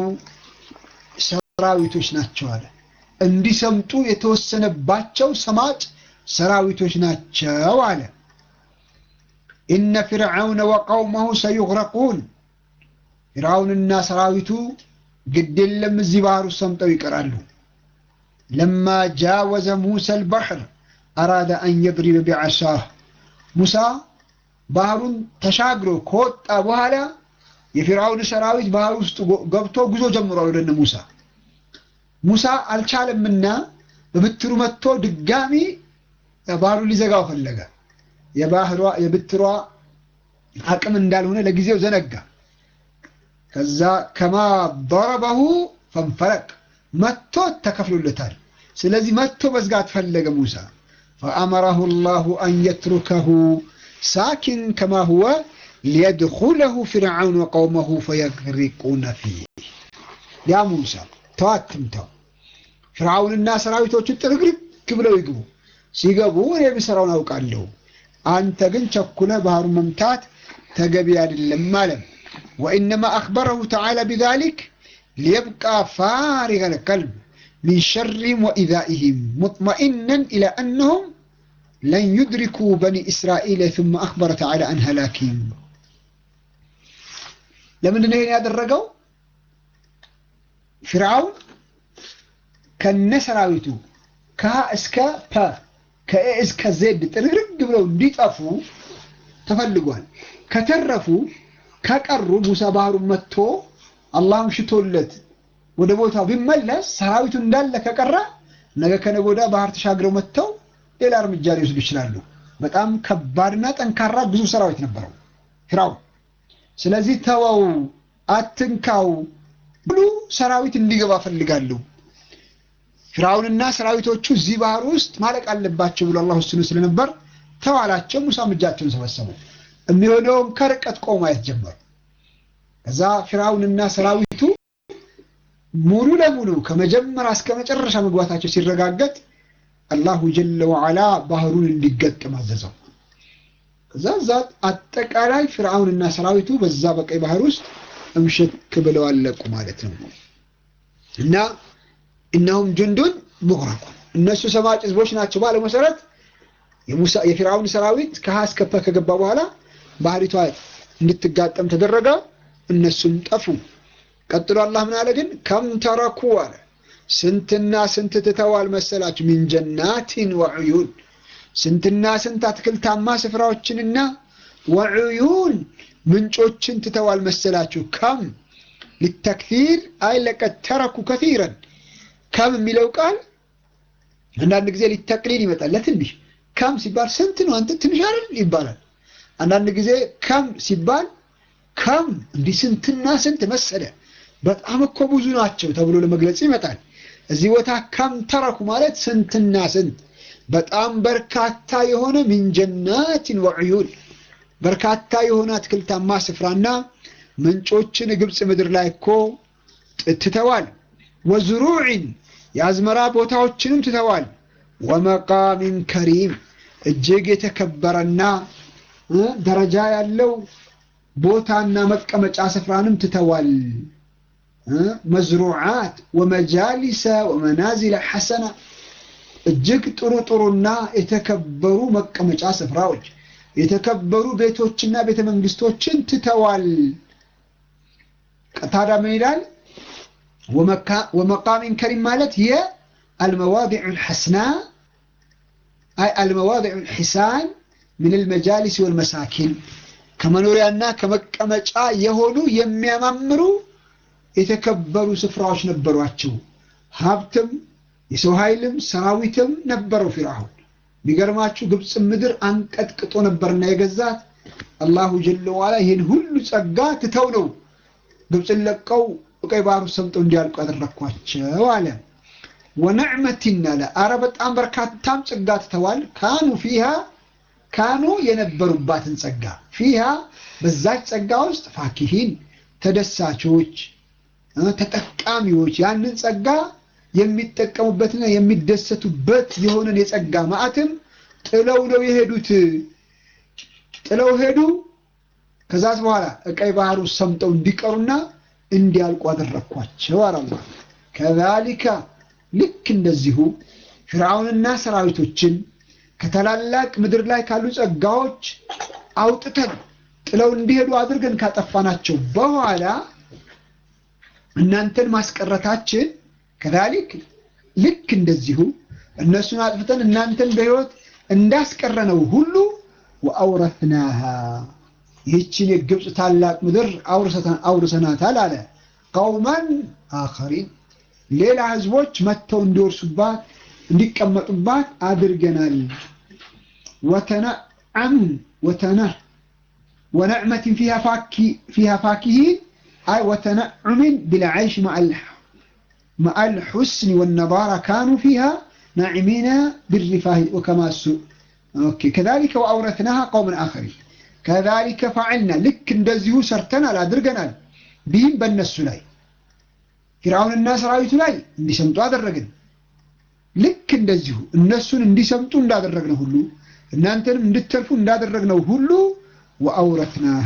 ሰራዊቶች ናቸው አለ። እንዲሰምጡ የተወሰነባቸው ሰማጭ ሰራዊቶች ናቸው አለ። ኢነ ፊርዓውነ ወቀውመሁ ሰዩግረቁን ፊርዓውንና ሰራዊቱ ግድ የለም እዚህ ባህር ውስጥ ሰምጠው ይቀራሉ። ለማ ጃወዘ ሙሳ አልባሕር አራደ አን የድሪበ ቢዓሳህ ሙሳ ባህሩን ተሻግሮ ከወጣ በኋላ የፊርዓውን ሰራዊት ባህር ውስጥ ገብቶ ጉዞ ጀምሯል ወደነ ሙሳ። ሙሳ አልቻለምና በብትሩ መጥቶ ድጋሚ ባህሩን ሊዘጋው ፈለገ። የባህሯ የብትሯ አቅም እንዳልሆነ ለጊዜው ዘነጋ። ከዛ ከማ ضربه ፈንፈረቅ መጥቶ ተከፍሎለታል። ስለዚህ መጥቶ መዝጋት ፈለገ ሙሳ ፈአመረሁ ላሁ አን የትሩከሁ ሳኪን ከማ ሁወ ሊየድኹለሁ ፊርዓውን ወቀውመሁ ፈየግሪቁነ ፊህ ያ ሙሳ ተዋትምተው ፍርዓውንና ሰራዊቶቹ ጥርግርግ ብለው ይግቡ። ሲገቡ እኔ የምሰራውን አውቃለሁ፣ አንተ ግን ቸኩለ ባህሩን መምታት ተገቢ አይደለም አለ። ወኢነማ አኽበረሁ ተዓላ ቢዛሊክ ሊየብቃ ፋሪገ ልቀልብ ሚን ሸሪህም ወኢዛኢህም ሙጥመኢነን ኢላ አነሁም ለን ዩድሪኩ በኒ እስራኤል ثم አኽበረ ተዓላ አን ሀላኪህም ለምንድን ነው ይሄን ያደረገው? ፊርዓውን ከነ ሰራዊቱ ከሀ እስከ ፐ ከኤ እስከ ዜድ ጥርግርግ ብለው እንዲጠፉ ተፈልጓል። ከተረፉ ከቀሩ ሙሳ ባህሩን መጥቶ አላህም ሽቶለት ወደ ቦታው ቢመለስ ሰራዊቱ እንዳለ ከቀረ ነገ ከነገ ወዲያ ባህር ተሻግረው መጥተው ሌላ እርምጃ ሊወስዱ ይችላሉ። በጣም ከባድና ጠንካራ ብዙ ሰራዊት ነበረው ፊራውን። ስለዚህ ተወው፣ አትንካው ብሉ ሰራዊት እንዲገባ ፈልጋለሁ። ፊራውንና ሰራዊቶቹ እዚህ ባህር ውስጥ ማለቅ አለባቸው ብሎ አላህ ወስኖ ስለነበር ተዋላቸው። ሙሳም እጃቸውን ሰበሰቡ። የሚሆነውን ከርቀት ቆሞ ማየት ጀመሩ። ከዛ ፊራውንና ሰራዊቱ ሙሉ ለሙሉ ከመጀመሪያ እስከ መጨረሻ መግባታቸው ሲረጋገጥ አላሁ ጀለ ወዓላ ባህሩን እንዲገጥም አዘዘው። ከዛ እዛ አጠቃላይ ፊርዓውንና ሰራዊቱ በዛ በቀይ ባህር ውስጥ እምሽክ ብለው አለቁ ማለት ነው። እና እነሁም ጁንዱን ሙግረቁን እነሱ ሰማጭ ህዝቦች ናቸው ባለው መሰረት የፊርዓውን ሰራዊት ከሀ እስከ ፐ ከገባ በኋላ ባህሪቷ እንድትጋጠም ተደረገ። እነሱም ጠፉ። ቀጥሎ አላህ ምን አለ ግን ከም ተረኩ አለ ስንትና ስንት ትተዋል መሰላችሁ? ሚን ጀናቲን ወዕዩን ስንትና ስንት አትክልታማ ስፍራዎችንና ወዕዩን ምንጮችን ትተዋል መሰላችሁ? ከም ሊተክፊር አይ ለቀድ ተረኩ ከፊረን ከም የሚለው ቃል አንዳንድ ጊዜ ሊተቅሊል ይመጣል። ለትንሽ ከም ሲባል ስንት ነው አንተ ትንሽ አይደል ይባላል። አንዳንድ ጊዜ ከም ሲባል ከም እንዲህ ስንትና ስንት መሰለ በጣም እኮ ብዙ ናቸው ተብሎ ለመግለጽ ይመጣል። እዚህ ቦታ ከም ተረኩ ማለት ስንትና ስንት በጣም በርካታ የሆነ ሚንጀናትን ወዕዩን በርካታ የሆነ አትክልታማ ስፍራና ምንጮችን ግብፅ ምድር ላይ እኮ ትተዋል። ወዝሩዕን የአዝመራ ቦታዎችንም ትተዋል። ወመቃሚን ከሪም እጅግ የተከበረና ደረጃ ያለው ቦታና መቀመጫ ስፍራንም ትተዋል። መዝሩዓት ወመጃሊሰ ወመናዚለ ሐሰና እጅግ ጥሩ ጥሩና የተከበሩ መቀመጫ ስፍራዎች የተከበሩ ቤቶችና ቤተ መንግስቶችን ትተዋል። ታዲያ ምን ይላል? ወመቃሚን ከሪም ማለት የአልመዋዲዑ ልሐስና አይ አልመዋዲዑ ልሒሳን ምን ልመጃሊስ ወልመሳኪን ከመኖሪያና ከመቀመጫ የሆኑ የሚያማምሩ የተከበሩ ስፍራዎች ነበሯቸው። ሀብትም የሰው ኃይልም ሰራዊትም ነበረው ፊርዓውን። የሚገርማችሁ ግብፅ ምድር አንቀጥቅጦ ነበርና የገዛት አላሁ ጀለ ዋላ ይህን ሁሉ ጸጋ ትተው ነው ግብፅን ለቀው ቀይ ባህሩ ሰምጠው እንዲያልቁ ያደረግኳቸው አለ። ወነዕመቲን አለ አረ በጣም በርካታም ጸጋ ትተዋል። ካኑ ፊሃ ካኑ የነበሩባትን ጸጋ ፊሃ በዛች ጸጋ ውስጥ ፋኪሂን ተደሳቾች ተጠቃሚዎች ያንን ጸጋ የሚጠቀሙበትና የሚደሰቱበት የሆነን የጸጋ ማዕትም ጥለው ነው የሄዱት። ጥለው ሄዱ። ከዛስ በኋላ ቀይ ባህር ውስጥ ሰምጠው እንዲቀሩና እንዲያልቁ አደረግኳቸው አላላ ከዛሊካ ልክ እንደዚሁ ፍርዓውንና ሰራዊቶችን ከታላላቅ ምድር ላይ ካሉ ጸጋዎች አውጥተን ጥለው እንዲሄዱ አድርገን ካጠፋናቸው በኋላ እናንተን ማስቀረታችን ከዛሊክ ልክ እንደዚሁ እነሱን አጥፍተን እናንተን በሕይወት እንዳስቀረነው ሁሉ ወአውረትናሃ ይህችን የግብፅ ታላቅ ምድር አውርሰናታል አለ ቀውመን አኸሪን ሌላ ህዝቦች መጥተው እንዲወርሱባት እንዲቀመጡባት አድርገናል። ወተነዓምን ወተነ ወነዕመትን ፊሃ ፋኪሂን አይ ወተነዑምን ቢልዓይሽ መዐል ሑስኒ ወነባራ ካኑ ፊሃ ናዕሚና ብሪፋህ ወከማሱ ከዛሊከ ወአውረትናሃ ቀውመን አኸሪን ከዛሊከ ፈዐልና ልክ እንደዚሁ ሰርተናል አድርገናል ቢህም በእነሱ ላይ ፊርዓውንና ሰራዊቱ ላይ እንዲሰምጡ አደረግን። ልክ እንደዚሁ እነሱን እንዲሰምጡ እንዳደረግነው ሁሉ እናንተንም እንድትተርፉ እንዳደረግነው ሁሉ ወአውረትናሃ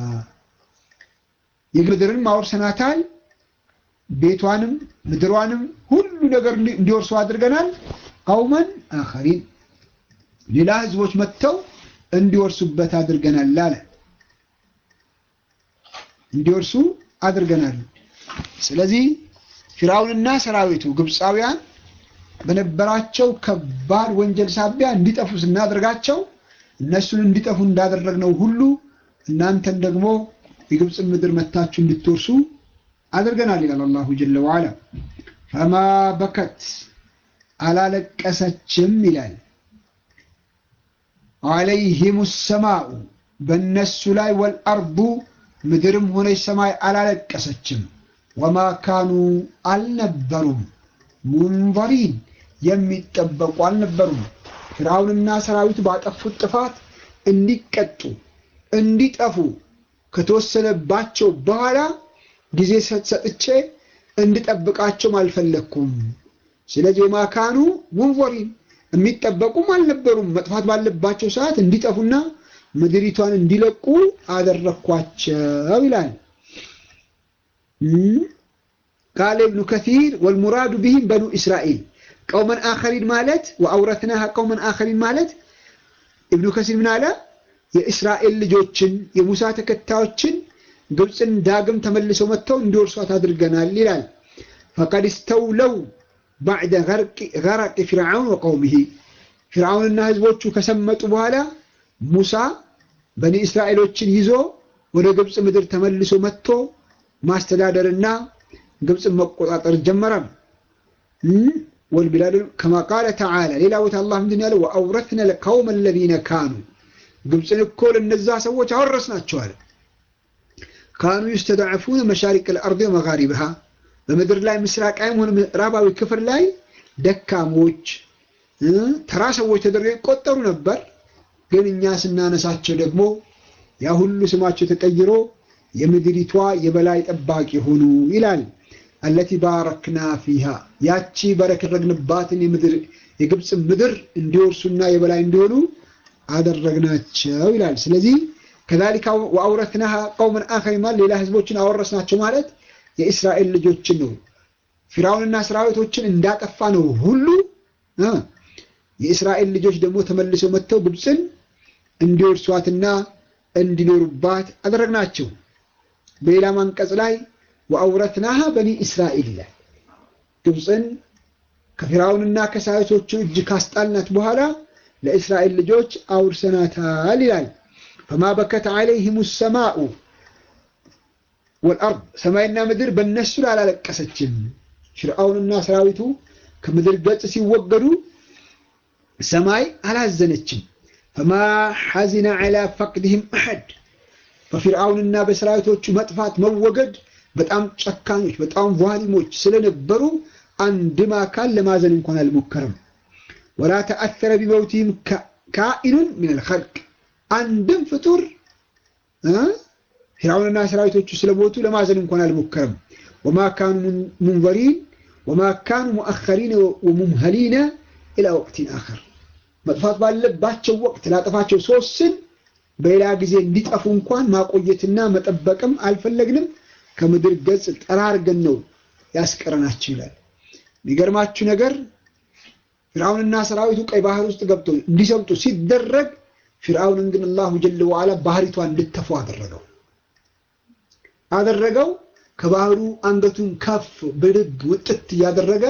የምድርን አውርሰናታል። ቤቷንም ምድሯንም ሁሉ ነገር እንዲወርሱ አድርገናል። ቀውመን አኸሪን ሌላ ህዝቦች መጥተው እንዲወርሱበት አድርገናል አለ። እንዲወርሱ አድርገናል። ስለዚህ ፊርዓውንና ሰራዊቱ ግብፃውያን በነበራቸው ከባድ ወንጀል ሳቢያ እንዲጠፉ ስናደርጋቸው እነሱን እንዲጠፉ እንዳደረግነው ሁሉ እናንተን ደግሞ የግብፅን ምድር መታችሁ እንድትወርሱ አድርገናል ይላል አላሁ ጀለ ወዓላ። ፈማ በከት አላለቀሰችም ይላል። አለይሂሙ ሰማኡ በእነሱ ላይ ወልአርዱ ምድርም ሆነች ሰማይ አላለቀሰችም። ወማ ካኑ አልነበሩም ሙንዘሪን የሚጠበቁ አልነበሩም። ፊርዓውንና ሰራዊቱ ባጠፉት ጥፋት እንዲቀጡ እንዲጠፉ ከተወሰነባቸው በኋላ ጊዜ ሰጥቼ እንድጠብቃቸውም አልፈለግኩም። ስለዚህ ወማ ካኑ ሙንዘሪን የሚጠበቁም አልነበሩም። መጥፋት ባለባቸው ሰዓት እንዲጠፉና ምድሪቷን እንዲለቁ አደረግኳቸው ይላል። ቃለ ኢብኑ ከሲር ወልሙራዱ ቢሂም በኑ እስራኤል ቀውመን አኸሪን ማለት ወአውረትናሃ ቀውመን አኸሪን ማለት ኢብኑ ከሲር ምን አለ? የእስራኤል ልጆችን የሙሳ ተከታዮችን ግብፅን ዳግም ተመልሰው መጥተው እንዲወርሷት አድርገናል ይላል። ፈቀድ ስተውለው ባዕደ ገረቂ ፊርዓውን ወቀውሚሂ ፊርዓውንና ህዝቦቹ ከሰመጡ በኋላ ሙሳ በኒ እስራኤሎችን ይዞ ወደ ግብፅ ምድር ተመልሶ መጥቶ ማስተዳደርና ግብፅን መቆጣጠር ጀመረ። ወልቢላድ ከማ ቃለ ተዓላ ሌላ ቦታ አላህ ምንድን ያለው ወአውረትነ ለቀውመ አለዚነ ካኑ ግብፅን እኮ ለነዛ ሰዎች አወረስናቸዋል። ካኑ ዩስተድዐፉነ መሻሪቅ ልአርድ ወመጋሪብሃ በምድር ላይ ምስራቃዊም ሆነ ምዕራባዊ ክፍል ላይ ደካሞች ተራ ሰዎች ተደርገው ይቆጠሩ ነበር። ግን እኛ ስናነሳቸው ደግሞ ያ ሁሉ ስማቸው ተቀይሮ የምድሪቷ የበላይ ጠባቂ ሆኑ ይላል። አለቲ ባረክና ፊሃ ያቺ በረከረግንባትን የምድር የግብፅ ምድር እንዲወርሱና የበላይ እንዲሆኑ አደረግናቸው ይላል። ስለዚህ ከዛሊካ ወአውረትናሃ ቀውመን አኸሪን ማለት ሌላ ህዝቦችን አወረስናቸው ማለት የእስራኤል ልጆችን ነው። ፊርዓውንና ሰራዊቶችን እንዳጠፋ ነው ሁሉ የእስራኤል ልጆች ደግሞ ተመልሰው መጥተው ግብፅን እንዲወርሷትና እንዲኖሩባት አደረግናቸው። በሌላ አንቀጽ ላይ ወአውረትናሃ በኒ እስራኤል ይላል። ግብፅን ከፊርዓውንና ከሰራዊቶቹ እጅ ካስጣልናት በኋላ ለእስራኤል ልጆች አውርሰናታል ይላል። ፈማ በከት ዐለይሂሙ ሰማኡ ወልአርድ ሰማይና ምድር በእነሱ ላይ አላለቀሰችም። ፊርዓውንና ሰራዊቱ ከምድር ገጽ ሲወገዱ ሰማይ አላዘነችም። ፈማ ሐዚነ ዐላ ፈቅድህም አሐድ በፊርዓውንና በሰራዊቶቹ መጥፋት መወገድ በጣም ጨካኞች በጣም ቫሊሞች ስለነበሩ አንድም አካል ለማዘን እንኳን አልሞከረም። ወላ ተአተረ ቢመውቲህም ካኢኑን ሚነል ኸልቅ አንድም ፍጡር ፊርዓውንና ሰራዊቶቹ ስለሞቱ ለማዘን እንኳን አልሞከረም። ወማ ካኑ ሙንዘሪን ወማ ካኑ ሙአኸሪነ ወሙምሀሊነ ኢላ ወቅቲን አኸር መጥፋት ባለባቸው ወቅት ላጠፋቸው ሶስትን በሌላ ጊዜ እንዲጠፉ እንኳን ማቆየትና መጠበቅም አልፈለግንም። ከምድር ገጽ ጠራርገን ነው ያስቀረናቸው ይላል። የሚገርማችሁ ነገር ፊርዓውንና ሰራዊቱ ቀይ ባህር ውስጥ ገብቶ እንዲሰምጡ ሲደረግ ፊርዓውንን ግን አላሁ ጀለ ወዓላ ባህሪቷን እንድተፉ አደረገው አደረገው ከባህሩ አንገቱን ከፍ ብድግ ውጥት እያደረገ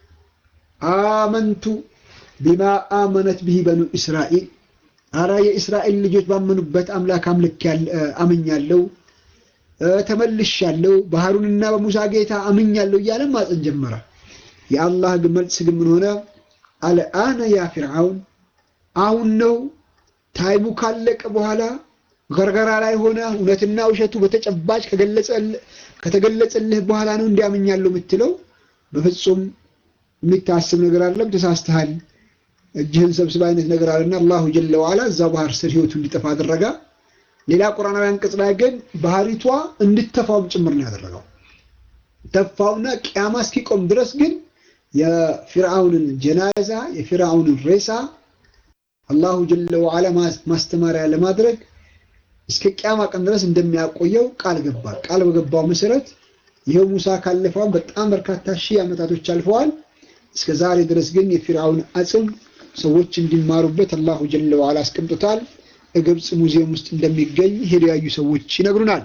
አመንቱ ቢማ አመነት ብሂ በኑ እስራኤል አራ የእስራኤል ልጆች ባመኑበት አምላክ አምልክ አምኛለሁ፣ ተመልሻለሁ፣ ባህሩንና በሙሳ ጌታ አምኛለሁ እያለ ማፀን ጀመረ። የአላህ ግን መልስ ግን ምን ሆነ? አልአነ ያ ፊርዓውን አሁን ነው ታይሙ ካለቀ በኋላ ገርገራ ላይ ሆነ እውነትና ውሸቱ በተጨባጭ ከተገለጸልህ በኋላ ነው እንዲያምኛለሁ የምትለው? በፍጹም የሚታስብ ነገር አይደለም። ተሳስተሃል። እጅህን ሰብስብ አይነት ነገር አለና አላሁ ጀለ ዋላ እዛ ባህር ስር ህይወቱ እንዲጠፋ አደረጋ። ሌላ ቁርአናዊ አንቀጽ ላይ ግን ባህሪቷ እንድትተፋውም ጭምር ነው ያደረገው። ተፋውና ቅያማ እስኪቆም ድረስ ግን የፊርዓውንን ጀናዛ የፊርዓውንን ሬሳ አላሁ ጀለ ዋላ ማስተማሪያ ለማድረግ እስከ ቅያማ ቀን ድረስ እንደሚያቆየው ቃል ገባ። ቃል በገባው መሰረት ይኸው ሙሳ ካለፈውን በጣም በርካታ ሺህ ዓመታቶች አልፈዋል። እስከ ዛሬ ድረስ ግን የፊርዓውን አጽም ሰዎች እንዲማሩበት አላሁ ጀለ ወዓላ አስቀምጦታል። ግብፅ ሙዚየም ውስጥ እንደሚገኝ ሄደው ያዩ ሰዎች ይነግሩናል።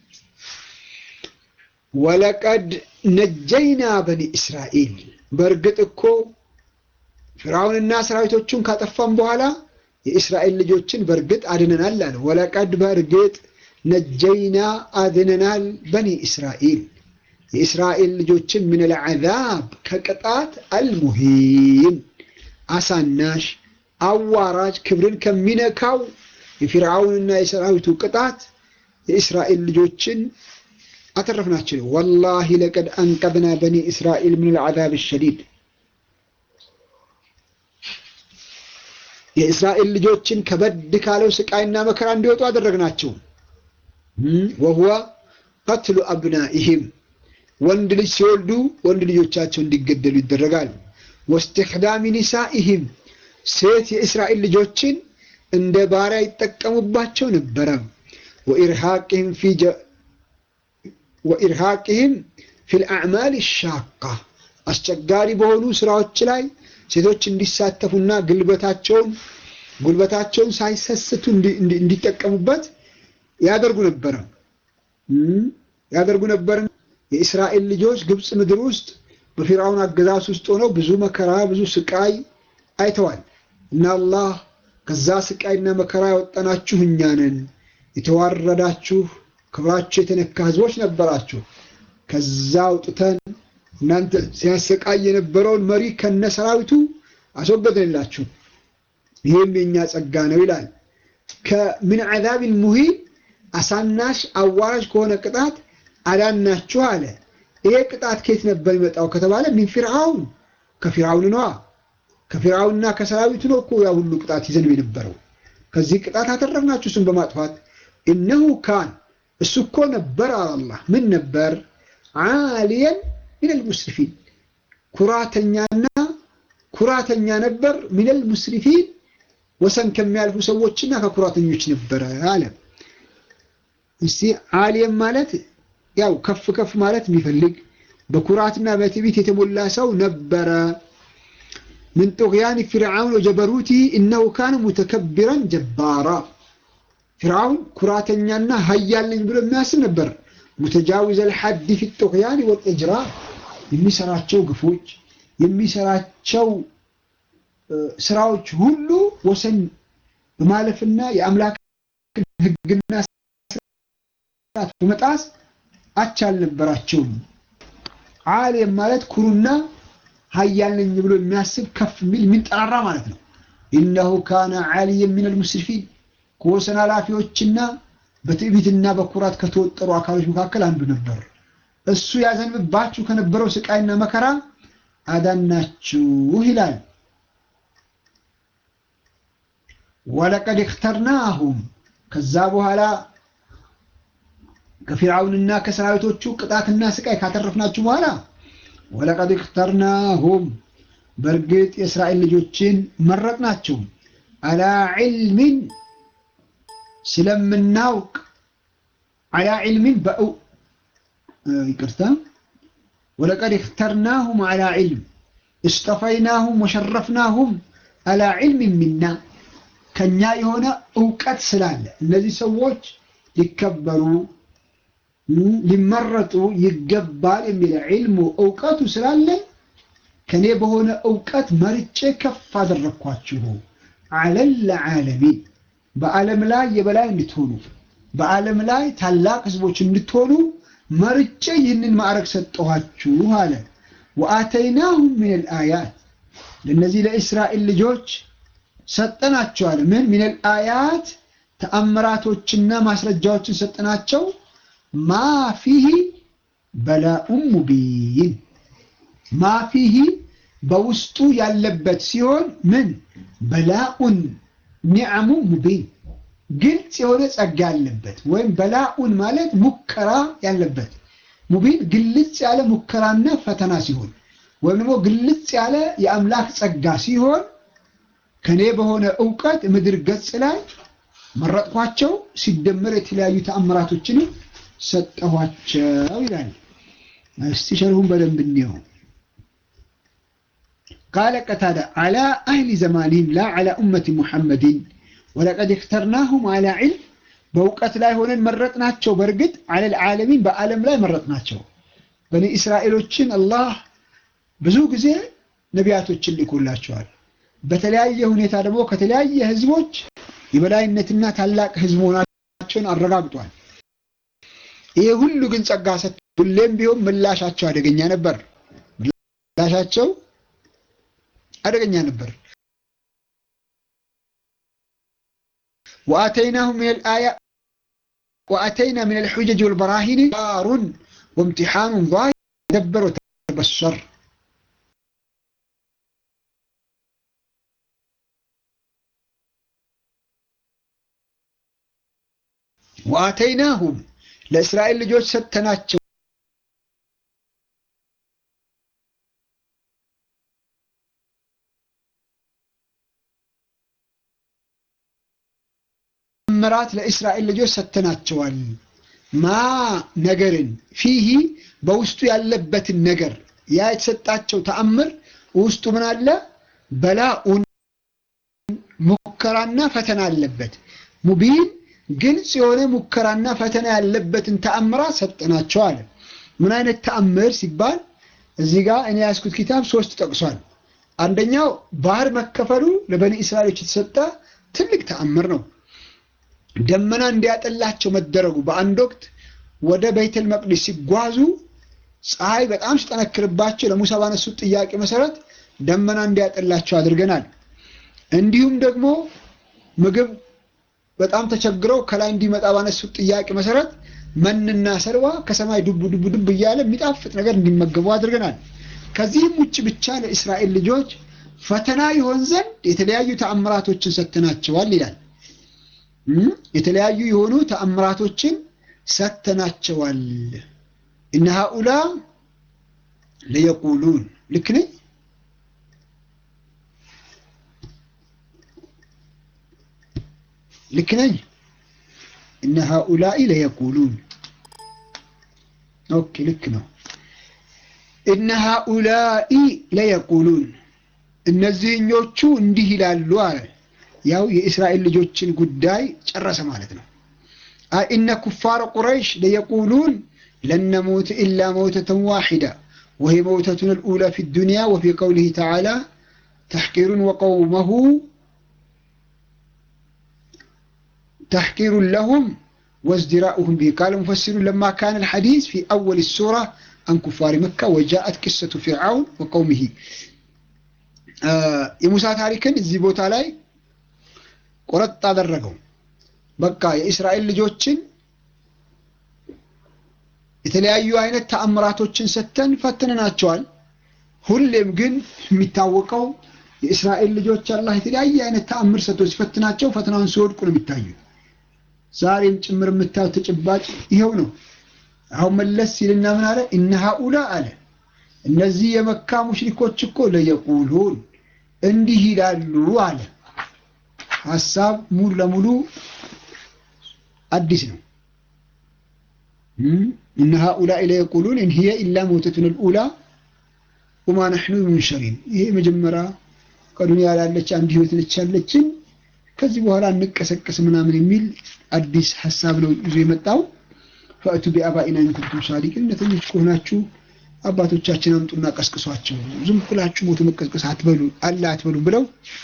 ወለቀድ ነጀይና በኒ እስራኤል በእርግጥ እኮ ፊርዓውንና ሰራዊቶቹን ካጠፋም በኋላ የእስራኤል ልጆችን በእርግጥ አድነናል አለ። ወለቀድ በእርግጥ ነጀይና አድነናል በኒ እስራኤል የእስራኤል ልጆችን ምን ልዓዛብ ከቅጣት አልሙሂን አሳናሽ አዋራጅ ክብርን ከሚነካው የፊርዓውንና የሰራዊቱ ቅጣት የእስራኤል ልጆችን አተረፍናቸው። ወላሂ ለቀድ አንቀዝና በኒ እስራኤል ምን ልዓዛብ ሸዲድ የእስራኤል ልጆችን ከበድ ካለው ስቃይና መከራ እንዲወጡ አደረግናቸው። ወሁወ ቀትሉ አብናኢህም ወንድ ልጅ ሲወልዱ ወንድ ልጆቻቸው እንዲገደሉ ይደረጋል። ወስትሕዳሚ ኒሳኢህም ሴት የእስራኤል ልጆችን እንደ ባሪያ ይጠቀሙባቸው ነበረ። ወኢርሃቅህም ፊ ልአዕማል ሻቃ አስቸጋሪ በሆኑ ስራዎች ላይ ሴቶች እንዲሳተፉና ጉልበታቸውን ጉልበታቸውን ሳይሰስቱ እንዲጠቀሙበት ያደርጉ ነበረ ያደርጉ ነበር። የእስራኤል ልጆች ግብፅ ምድር ውስጥ በፊርዓውን አገዛዝ ውስጥ ሆነው ብዙ መከራ ብዙ ስቃይ አይተዋል እና አላህ ከዛ ስቃይና መከራ ያወጣናችሁ እኛ ነን፣ የተዋረዳችሁ ክብራችሁ የተነካ ህዝቦች ነበራችሁ። ከዛ አውጥተን እናንተ ሲያሰቃይ የነበረውን መሪ ከነ ሰራዊቱ አስወገድንላችሁ። ይህም የእኛ ጸጋ ነው ይላል። ከምን ዐዛቢን ሙሂን አሳናሽ አዋራጅ ከሆነ ቅጣት አዳናችሁ አለ። ይሄ ቅጣት ከየት ነበር ይመጣው ከተባለ ሚን ፊርዓውን ከፊርዓውን ነዋ። ከፊርዓውንና ከሰራዊቱ ነው እኮ ያ ሁሉ ቅጣት ይዘን የነበረው። ከዚህ ቅጣት አተረፍናችሁ እሱን በማጥፋት እነሁ ካን እሱ እኮ ነበር አላህ ምን ነበር ዓሊየን ሚነል ሙስሪፊን ኩራተኛና ኩራተኛ ነበር። ሚነል ሙስሪፊን ወሰን ከሚያልፉ ሰዎችና ከኩራተኞች ነበረ አለ። እስቲ ዓሊየን ማለት ያው ከፍ ከፍ ማለት የሚፈልግ በኩራትና በትዕቢት የተሞላ ሰው ነበረ። ምን ጡግያን ፊርዓውን ወጀበሩቲ እነሁ ካነ ሙተከቢረን ጀባራ ፊርዓውን ኩራተኛና ሀያል ነኝ ብሎ የሚያስብ ነበር። ሙተጃዊዘል ሐድ ፊ ጡግያን ወልኢጅራ የሚሰራቸው ግፎች የሚሰራቸው ስራዎች ሁሉ ወሰን በማለፍና የአምላክ ሕግና ስርዓት በመጣስ አቻ አልነበራቸውም። ዓሊም ማለት ኩሩና ሀያል ነኝ ብሎ የሚያስብ ከፍ የሚል የሚንጠራራ ማለት ነው። ኢነሁ ካነ ዓሊየን ሚነል ሙስሪፊን ከወሰን ኃላፊዎችና በትዕቢትና በኩራት ከተወጠሩ አካሎች መካከል አንዱ ነበር። እሱ ያዘንብባችሁ ከነበረው ስቃይና መከራ አዳናችሁ ይላል። ወለቀድ እክተርናሁም ከዛ በኋላ ከፊርዓውንና ከሰራዊቶቹ ቅጣትና ስቃይ ካተረፍናችሁ በኋላ ወለቀድ እክተርናሁም በእርግጥ የእስራኤል ልጆችን መረጥናቸው አላ ዒልሚን ስለምናውቅ አላ ዒልሚን በእው ይቅርታ ወለቀድ እክተርናሁም አላ ዒልም እስጠፈይናሁም ወሸረፍናሁም አላ ዒልሚን ሚና ከኛ የሆነ እውቀት ስላለ እነዚህ ሰዎች ሊከበሩ ሊመረጡ ይገባል የሚል ዒልሙ እውቀቱ ስላለ ከኔ በሆነ እውቀት መርጬ ከፍ አደረግኳችሁ አለል ዓለሚን በዓለም ላይ የበላይ እንድትሆኑ በዓለም ላይ ታላቅ ህዝቦች እንድትሆኑ መርጬ ይህንን ማዕረግ ሰጠኋችሁ አለ። ወአተይናሁም ሚነል አያት ለእነዚህ ለእስራኤል ልጆች ሰጠናቸዋል። ምን ሚነል አያት ተአምራቶችና ማስረጃዎችን ሰጠናቸው። ማ ፊሂ በላኡን ሙቢን ማ ፊሂ በውስጡ ያለበት ሲሆን ምን በላኡን ኒዕሙ ሙቢን ግልጽ የሆነ ጸጋ ያለበት ወይም በላኡን ማለት ሙከራ ያለበት ሙቢን ግልጽ ያለ ሙከራና ፈተና ሲሆን ወይም ደግሞ ግልጽ ያለ የአምላክ ጸጋ ሲሆን ከኔ በሆነ እውቀት ምድር ገጽ ላይ መረጥኳቸው፣ ሲደመር የተለያዩ ተአምራቶችንም ሰጠኋቸው ይላል። እስቲ ሸርሁን በደንብ እንየው። ቃለ ቀታዳ አላ አህሊ ዘማኒህም ላ አላ ኡመቲ ሙሐመድን ወለቀድ እክተርናሁም አላ ዒልም በእውቀት ላይ ሆነን መረጥናቸው። በእርግጥ አለል ዓለሚን በዓለም ላይ መረጥናቸው። በኒ እስራኤሎችን አላህ ብዙ ጊዜ ነቢያቶችን ልኮላቸዋል። በተለያየ ሁኔታ ደግሞ ከተለያየ ህዝቦች የበላይነትና ታላቅ ህዝብ መሆናቸውን አረጋግጧል። ይሄ ሁሉ ግን ጸጋ ሰጥቶ ሁሌም ቢሆን ምላሻቸው አደገኛ ነበር። ምላሻቸው አደገኛ ነበር። ወአተይናሁ ሚነል አያ ወአተይና ሚነል ሑጀጅ ወልበራሂን ዳሩን ወምቲሓኑን ዛሂር ደበር ወተበሰር ወአተይናሁም ለእስራኤል ልጆች ሰጥተናቸው ምራት ለእስራኤል ልጆች ሰጥተናቸዋል። ማ ነገርን ፊሂ በውስጡ ያለበትን ነገር ያ የተሰጣቸው ተአምር ውስጡ ምን አለ? በላኡን ሙከራና ፈተና አለበት። ሙቢን ግልጽ የሆነ ሙከራና ፈተና ያለበትን ተአምራት ሰጠናቸው አለ። ምን አይነት ተአምር ሲባል እዚህ ጋር እኔ ያዝኩት ኪታብ ሶስት ጠቅሷል። አንደኛው ባህር መከፈሉ ለበኒ እስራኤሎች የተሰጠ ትልቅ ተአምር ነው። ደመና እንዲያጠላቸው መደረጉ በአንድ ወቅት ወደ ቤተል መቅዲስ ሲጓዙ ፀሐይ በጣም ሲጠነክርባቸው ለሙሳ ባነሱት ጥያቄ መሰረት ደመና እንዲያጠላቸው አድርገናል። እንዲሁም ደግሞ ምግብ በጣም ተቸግረው ከላይ እንዲመጣ ባነሱት ጥያቄ መሰረት መንና ሰርዋ ከሰማይ ዱብ ዱብ ዱብ እያለ የሚጣፍጥ ነገር እንዲመገቡ አድርገናል። ከዚህም ውጭ ብቻ ለእስራኤል ልጆች ፈተና ይሆን ዘንድ የተለያዩ ተአምራቶችን ሰጥተናቸዋል ይላል። የተለያዩ የሆኑ ተአምራቶችን ሰጥተናቸዋል። እነ ሃኡላ ለየቁሉን ልክ ነኝ? ልክ ነኝ? እነ ሃኡላኢ ለየቁሉን ኦኬ፣ ልክ ነው። እነ ሃኡላኢ ለየቁሉን እነዚህኞቹ እንዲህ ይላሉ አለ። ያው የእስራኤል ልጆችን ጉዳይ ጨረሰ ማለት ነው። አይ እነ ኩፋረ ቁረይሽ ለየቁሉን ለን ነሙት ኢላ መውተተን ዋሒዳ ወሂ መውተቱን ልኡላ ፊ ዱንያ ወፊ ቀውሊህ ተዓላ ተሕቂሩን ወቀውመሁ ተሕቂሩን ለሁም ወازدراؤهم به قال المفسرون لما كان الحديث في أول السورة عن كفار مكة وجاءت قصة فرعون وقومه የሙሳ ታሪክን እዚህ ቦታ ላይ ቆረጥ አደረገው። በቃ የእስራኤል ልጆችን የተለያዩ አይነት ተአምራቶችን ሰጥተን ፈትነናቸዋል። ሁሌም ግን የሚታወቀው የእስራኤል ልጆች አላህ የተለያየ አይነት ተአምር ሰጥቶ ሲፈትናቸው ፈተናውን ሲወድቁ ነው የሚታዩ። ዛሬም ጭምር የምታዩት ተጨባጭ ይኸው ነው። አሁን መለስ ሲልና ምን አለ? እነ ሃኡላ አለ እነዚህ የመካ ሙሽሪኮች እኮ ለየቁሉን እንዲህ ይላሉ አለ። ሀሳብ ሙሉ ለሙሉ አዲስ ነው። እነ ሃኡላኢ ለየቁሉን ኢን ሂየ ኢላ መውተቱን ልኡላ ወማ ነሕኑ ሙንሸሪን። ይሄ መጀመሪያ ከዱንያ ላለች አንድ ህይወት ነች ያለችን ከዚህ በኋላ እንቀሰቀስ ምናምን የሚል አዲስ ሀሳብ ነው ይዞ የመጣው። ፈእቱ ቢአባኢና ኢን ኩንቱም ሳዲቂን፣ እውነተኞች ከሆናችሁ አባቶቻችን አምጡና ቀስቅሷቸው፣ ዝም ብላችሁ ሞቱ መቀስቀስ አትበሉ አለ አትበሉ ብለው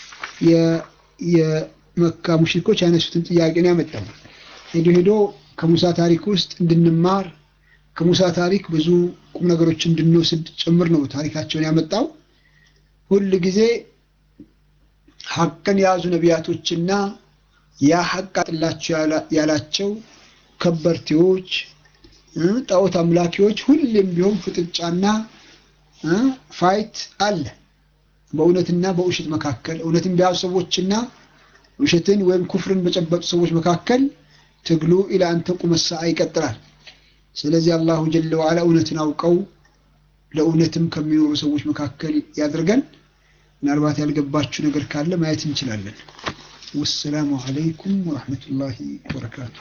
የመካ ሙሽሪኮች ያነሱትን ጥያቄ ነው ያመጣው። ሄዶ ሄዶ ከሙሳ ታሪክ ውስጥ እንድንማር ከሙሳ ታሪክ ብዙ ቁም ነገሮች እንድንወስድ ጭምር ነው ታሪካቸውን ያመጣው። ሁል ጊዜ ሀቅን የያዙ ነቢያቶችና ያ ሀቅ አጥላቸው ያላቸው ከበርቴዎች ጣዖት አምላኪዎች ሁሌም ቢሆን ፍጥጫና ፋይት አለ በእውነትና በውሸት መካከል እውነትን በያዙ ሰዎችና ውሸትን ወይም ኩፍርን በጨበጡ ሰዎች መካከል ትግሉ ኢላ አንተ ቁመ ሰዓ ይቀጥላል። ስለዚህ አላሁ ጀለ ወዓላ እውነትን አውቀው ለእውነትም ከሚኖሩ ሰዎች መካከል ያድርገን። ምናልባት ያልገባችሁ ነገር ካለ ማየት እንችላለን። ወሰላሙ አለይኩም ወረሕመቱላሂ ወበረካቱ።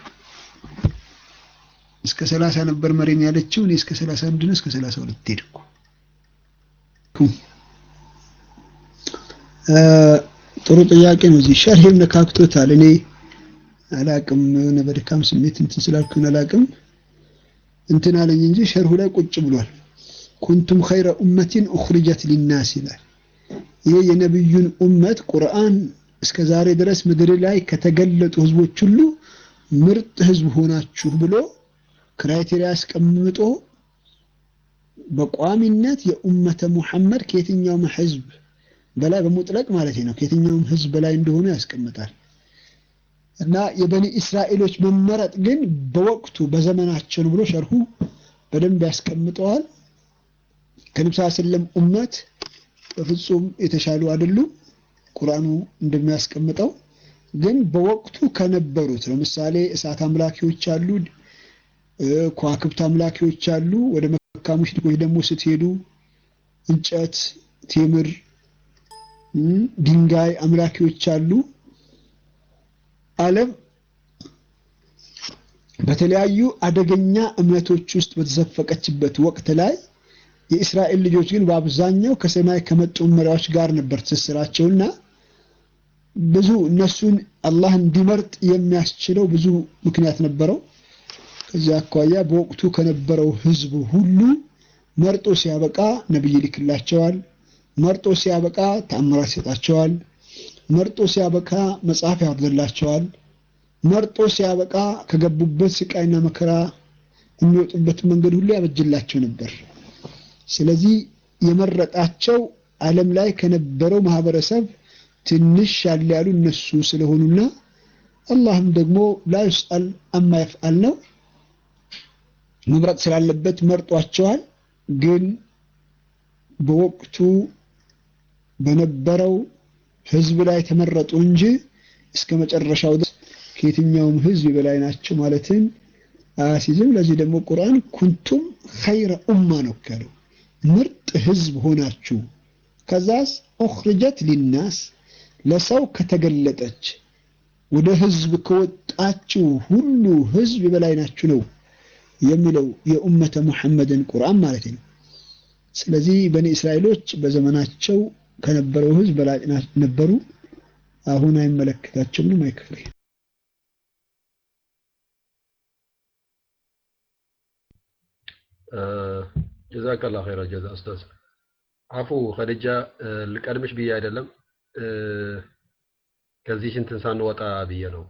እስከ ሰላሳ ነበር መሬም ያለችው። እኔ እስከ ሰላሳ አንድ ነው እስከ ሰላሳ ሁለት ሄድኩ። ጥሩ ጥያቄ ነው። እዚህ ሸርሄም ነካክቶታል። እኔ አላቅም የሆነ በድካም ስሜት እንትን ስላልኩኝ አላቅም እንትን አለኝ እንጂ ሸርሁ ላይ ቁጭ ብሏል። ኩንቱም ኸይረ ኡመቲን ኡኽሪጀት ሊናስ ይላል። ይሄ የነብዩን ኡመት ቁርአን እስከ ዛሬ ድረስ ምድር ላይ ከተገለጡ ህዝቦች ሁሉ ምርጥ ህዝብ ሆናችሁ ብሎ ክራይቴሪያ አስቀምጦ በቋሚነት የኡመተ ሙሐመድ ከየትኛውም ህዝብ በላይ በሙጥለቅ ማለት ነው ከየትኛውም ህዝብ በላይ እንደሆኑ ያስቀምጣል። እና የበኒ እስራኤሎች መመረጥ ግን በወቅቱ በዘመናቸው ነው ብሎ ሸርሁ በደንብ ያስቀምጠዋል። ከነብዩ ሰለላሁ ዐለይሂ ወሰለም ኡመት በፍጹም የተሻሉ አይደሉም። ቁርአኑ እንደሚያስቀምጠው ግን በወቅቱ ከነበሩት ለምሳሌ እሳት አምላኪዎች አሉ፣ ከዋክብት አምላኪዎች አሉ። ወደ መካ ሙሽሪኮች ደግሞ ስትሄዱ እንጨት፣ ቴምር፣ ድንጋይ አምላኪዎች አሉ። ዓለም በተለያዩ አደገኛ እምነቶች ውስጥ በተዘፈቀችበት ወቅት ላይ የእስራኤል ልጆች ግን በአብዛኛው ከሰማይ ከመጡ መሪያዎች ጋር ነበር ትስስራቸውና ብዙ እነሱን አላህ እንዲመርጥ የሚያስችለው ብዙ ምክንያት ነበረው። ከዚህ አኳያ በወቅቱ ከነበረው ህዝብ ሁሉ መርጦ ሲያበቃ ነብይ ይልክላቸዋል። መርጦ ሲያበቃ ተአምራት ይሰጣቸዋል። መርጦ ሲያበቃ መጽሐፍ ያወርድላቸዋል። መርጦ ሲያበቃ ከገቡበት ስቃይና መከራ የሚወጡበት መንገድ ሁሉ ያበጅላቸው ነበር። ስለዚህ የመረጣቸው ዓለም ላይ ከነበረው ማህበረሰብ ትንሽ ያለ ያሉ እነሱ ስለሆኑና አላህም ደግሞ ላ ዩስአል አማ ይፍአል ነው መምረጥ ስላለበት መርጧቸዋል። ግን በወቅቱ በነበረው ህዝብ ላይ ተመረጡ እንጂ እስከ መጨረሻው ድረስ ከየትኛውም ህዝብ በላይ ናቸው ማለትን አያሲዝም። ለዚህ ደግሞ ቁርአን ኩንቱም ኸይረ ኡማ ነው ያለው፣ ምርጥ ህዝብ ሆናችሁ ከዛስ ኡኽርጀት ሊናስ ለሰው ከተገለጠች ወደ ህዝብ ከወጣችሁ ሁሉ ህዝብ በላይ ናችሁ ነው የሚለው የኡመተ ሙሐመድን ቁርአን ማለት ነው። ስለዚህ በኒ እስራኤሎች በዘመናቸው ከነበረው ህዝብ በላጭ ነበሩ። አሁን አይመለከታቸውም። አይክፍሬ ጀዛከላ ኸይረ ጀዛ ኡስታዝ። አፉ ኸዲጃ ልቀድምሽ ብዬ አይደለም ከዚህ እንትን ሳንወጣ ብዬ ነው።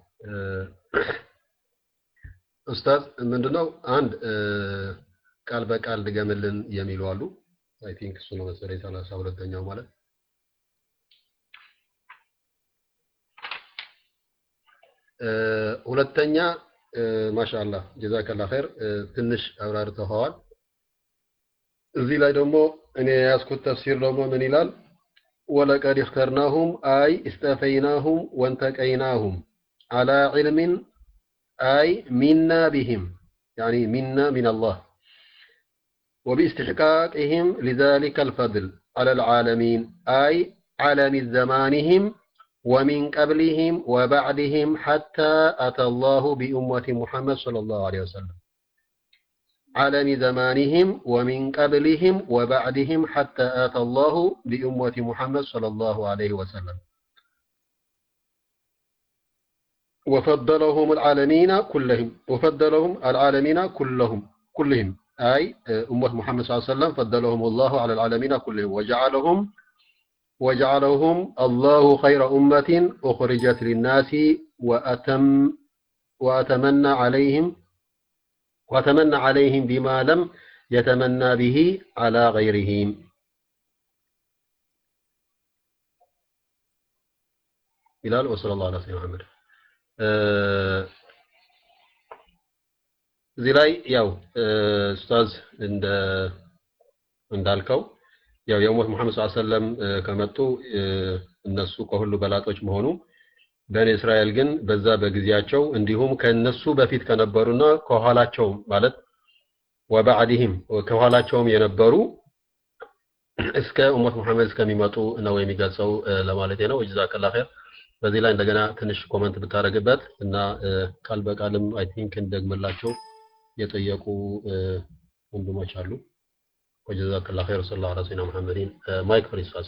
ኡስታዝ ምንድነው አንድ ቃል በቃል ድገምልን የሚሉ አሉ። አይ ቲንክ እሱ ነው መሰለኝ ሰላሳ ሁለተኛው ማለት ሁለተኛ ማሻአላህ ጀዛከላ ኸይር ትንሽ አብራርተኸዋል። እዚህ ላይ ደግሞ እኔ የያዝኩት ተፍሲር ደግሞ ምን ይላል? ወለቀድ እኽተርናሁም አይ እስተፈይናሁም ወንተቀይናሁም አላ ዒልሚን አይ ሚና ቢህም ያኒ ሚና ሚን አላህ وباستحقاقهم لذلك الفضل على العالمين أي عالم زمانهم ومن قبلهم وبعدهم حتى أتى الله بأمة محمد صلى الله عليه وسلم عالم زمانهم ومن قبلهم وبعدهم حتى أتى الله بأمة محمد صلى الله عليه وسلم وفضلهم العالمين كلهم وفضلهم العالمين كلهم كلهم أي أمة محمد صلى الله عليه وسلم فضلهم الله على العالمين كلهم وجعلهم وجعلهم الله خير أمة أخرجت للناس وأتم وأتمنى عليهم وأتمنى عليهم بما لم يتمنى به على غيرهم ይላል ወሰለላሁ ዐላ ሰይድና መሐመድ እዚህ ላይ ያው ኡስታዝ እንደ እንዳልከው ያው የኡመት መሐመድ ሰለላሁ ዐለይሂ ወሰለም ከመጡ እነሱ ከሁሉ በላጦች መሆኑ በኒ እስራኤል ግን በዛ በጊዜያቸው እንዲሁም ከነሱ በፊት ከነበሩና ከኋላቸው ማለት ወባዕድህም ከኋላቸውም የነበሩ እስከ ኡመት መሐመድ እስከሚመጡ ነው የሚገልጸው ለማለት ነው። ጀዛከላ ኸይር። በዚህ ላይ እንደገና ትንሽ ኮመንት ብታደርግበት እና ቃል በቃልም አይ ቲንክ እንደግምላቸው የጠየቁ ወንድሞች አሉ። ወጀዛከላ ኸይር ሰለላሁ ዐላ ሰይድና ሙሐመድን ማይክ ፍሪ ኡስታዝ።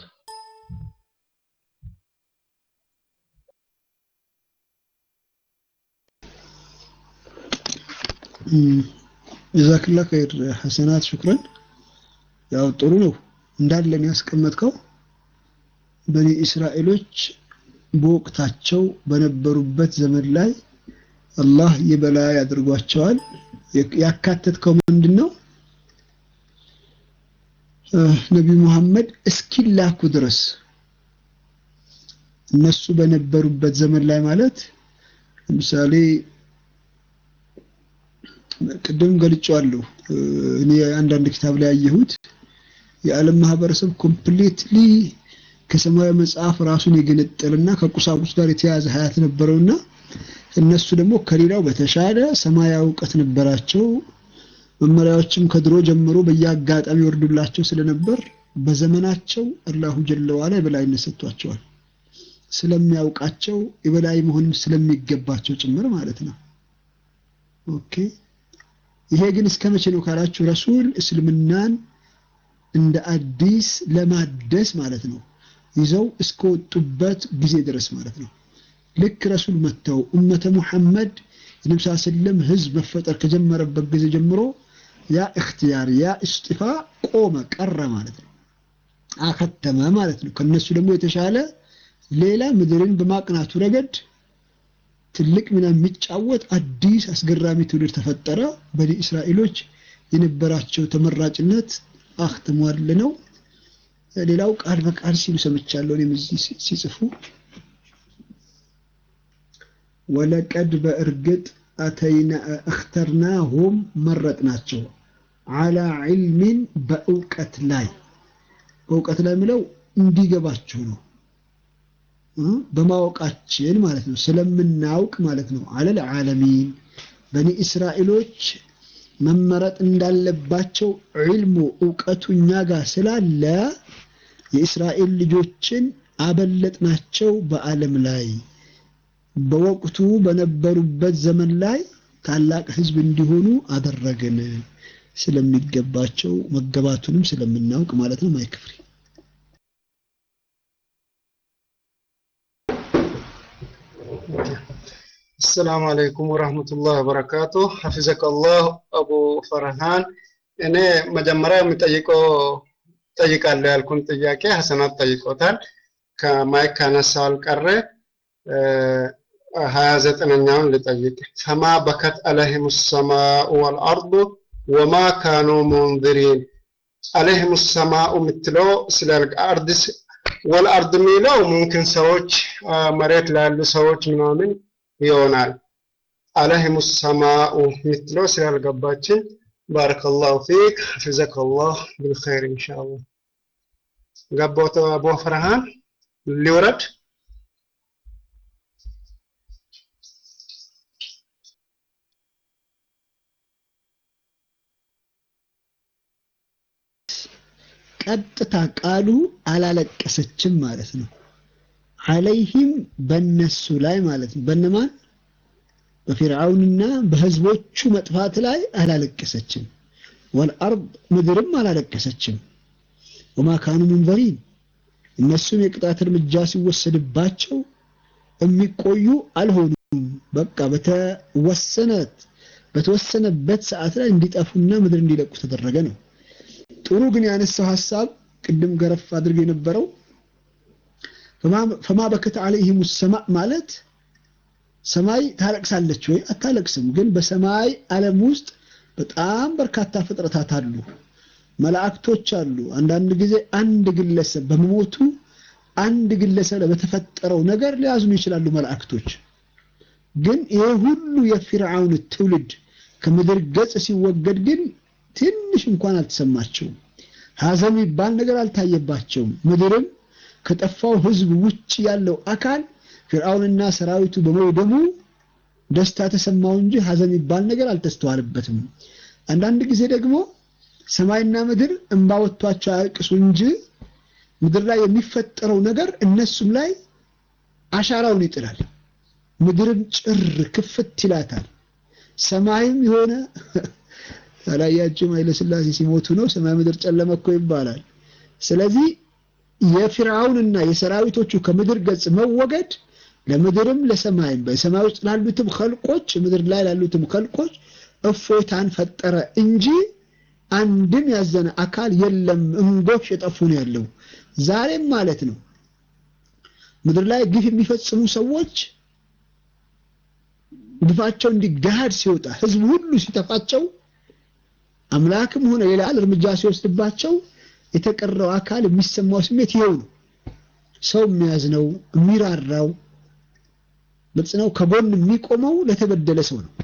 ጀዛክላ ኸይር ሐሰናት ሹክረን። ያው ጥሩ ነው እንዳለን ያስቀመጥከው በኒ እስራኤሎች በወቅታቸው በነበሩበት ዘመን ላይ አላህ የበላይ አድርጓቸዋል። ያካተትከው ምንድን ነው? ነቢዩ መሐመድ እስኪላኩ ድረስ እነሱ በነበሩበት ዘመን ላይ ማለት ለምሳሌ ቅድም ገልጬዋለሁ። እኔ አንዳንድ ኪታብ ላይ ያየሁት የዓለም ማህበረሰብ ኮምፕሊትሊ ከሰማያዊ መጽሐፍ ራሱን የገነጠልና ከቁሳቁስ ጋር የተያያዘ ሀያት ነበረውና እነሱ ደግሞ ከሌላው በተሻለ ሰማያዊ እውቀት ነበራቸው። መመሪያዎችም ከድሮ ጀምሮ በየአጋጣሚ ይወርዱላቸው ስለነበር በዘመናቸው አላሁ ጀለ ዋላ የበላይነት ሰጥቷቸዋል። ስለሚያውቃቸው የበላይ መሆንም ስለሚገባቸው ጭምር ማለት ነው። ኦኬ ይሄ ግን እስከ መቼ ነው ካላችሁ ረሱል እስልምናን እንደ አዲስ ለማደስ ማለት ነው ይዘው እስከወጡበት ጊዜ ድረስ ማለት ነው። ልክ ረሱል መጥተው ኡመተ ሙሐመድ የነቢ ስ ስለም ህዝብ መፈጠር ከጀመረበት ጊዜ ጀምሮ ያ እክትያር ያ እስጢፋ ቆመ ቀረ ማለት ነው። አከተመ ማለት ነው። ከነሱ ደግሞ የተሻለ ሌላ ምድርን በማቅናቱ ረገድ ትልቅ ሚና የሚጫወት አዲስ አስገራሚ ትውልድ ተፈጠረ። በኒ እስራኤሎች የነበራቸው ተመራጭነት አክትሟል ነው። ሌላው ቃል በቃል ሲሉ ሰምቻለሁ እኔም እዚህ ሲጽፉ ወለቀድ በእርግጥ አተይና እክተርናሁም መረጥናቸው አላ ዒልሚን በእውቀት ላይ በእውቀት ላይ ምለው እንዲገባችሁ ነው በማወቃችን ማለት ነው ስለምናውቅ ማለት ነው አለል ዓለሚን በኒ እስራኤሎች መመረጥ እንዳለባቸው ዒልሙ እውቀቱ እኛ ጋር ስላለ የእስራኤል ልጆችን አበለጥናቸው በዓለም ላይ በወቅቱ በነበሩበት ዘመን ላይ ታላቅ ህዝብ እንዲሆኑ አደረግን ስለሚገባቸው መገባቱንም ስለምናውቅ ማለት ነው ማይክፍሪ አሰላሙ አለይኩም ወራህመቱላህ ወበረካቱ ሐፊዘከ አላህ አቡ ፈርሃን እኔ መጀመሪያ የሚጠይቀው ጠይቃለሁ ያልኩን ጥያቄ ሀሰናት ጠይቆታል ከማይክ ካነሳው አልቀረ ሀያ ዘጠነኛውን ልጠይቅ ፈማ በከት አለህም ሰማኡ ወልአርዱ ወማ ካኑ ሙንዚሪን አለህም ሰማኡ የምትለው ስለ አርድ ወልአርድ የሚለው ሙምኪን ሰዎች መሬት ላሉ ሰዎች ምናምን ይሆናል አለህም ሰማኡ የምትለው ስላልገባችን ባረከላሁ ፊክ ሐፊዘከላህ ብልኸይር ኢንሻአላህ ገባው አቡ ፈርሃን ሊወረድ ቀጥታ ቃሉ አላለቀሰችም ማለት ነው። አለይህም በነሱ ላይ ማለት ነው። በነማን በፊርዓውንና በህዝቦቹ መጥፋት ላይ አላለቀሰችም። ወልአርድ ምድርም አላለቀሰችም። ወማ ካኑ ሙንዘሪን እነሱም የቅጣት እርምጃ ሲወሰድባቸው የሚቆዩ አልሆኑም። በቃ በተወሰነት በተወሰነበት ሰዓት ላይ እንዲጠፉና ምድር እንዲለቁ ተደረገ ነው። ጥሩ ግን ያነሳው ሐሳብ ቅድም ገረፍ አድርገ የነበረው ፈማ በከተ አለይሂም ሰማእ ማለት ሰማይ ታለቅሳለች ወይ? አታለቅስም። ግን በሰማይ ዓለም ውስጥ በጣም በርካታ ፍጥረታት አሉ፣ መላእክቶች አሉ። አንዳንድ ጊዜ አንድ ግለሰብ በመሞቱ አንድ ግለሰብ በተፈጠረው ነገር ሊያዝኑ ይችላሉ መላእክቶች። ግን ይሄ ሁሉ የፊርዓውን ትውልድ ከምድር ገጽ ሲወገድ ግን ትንሽ እንኳን አልተሰማቸውም። ሐዘን የሚባል ነገር አልታየባቸውም። ምድርም ከጠፋው ህዝብ ውጭ ያለው አካል ፊርዓውንና ሰራዊቱ በመውደሙ ደስታ ተሰማው እንጂ ሐዘን የሚባል ነገር አልተስተዋለበትም። አንዳንድ ጊዜ ደግሞ ሰማይና ምድር እንባ ወጥቷቸው አያልቅሱ እንጂ ምድር ላይ የሚፈጠረው ነገር እነሱም ላይ አሻራውን ይጥላል። ምድርም ጭር ክፍት ይላታል። ሰማይም የሆነ አላያችሁም? ኃይለሥላሴ ሲሞቱ ነው ሰማይ ምድር ጨለመ እኮ ይባላል። ስለዚህ የፊርዓውንና የሰራዊቶቹ ከምድር ገጽ መወገድ ለምድርም ለሰማይም በሰማይ ውስጥ ላሉትም ከልቆች ምድር ላይ ላሉትም ከልቆች እፎይታን ፈጠረ እንጂ አንድም ያዘነ አካል የለም። እንጎች የጠፉ ነው ያለው ዛሬም ማለት ነው። ምድር ላይ ግፍ የሚፈጽሙ ሰዎች ግፋቸው እንዲገሃድ ሲወጣ ህዝብ ሁሉ ሲተፋቸው አምላክም ሆነ ሌላ እርምጃ ሲወስድባቸው የተቀረው አካል የሚሰማው ስሜት ይኸው ነው። ሰው የሚያዝነው የሚራራው ግልጽ ነው። ከጎን የሚቆመው ለተበደለ ሰው ነው።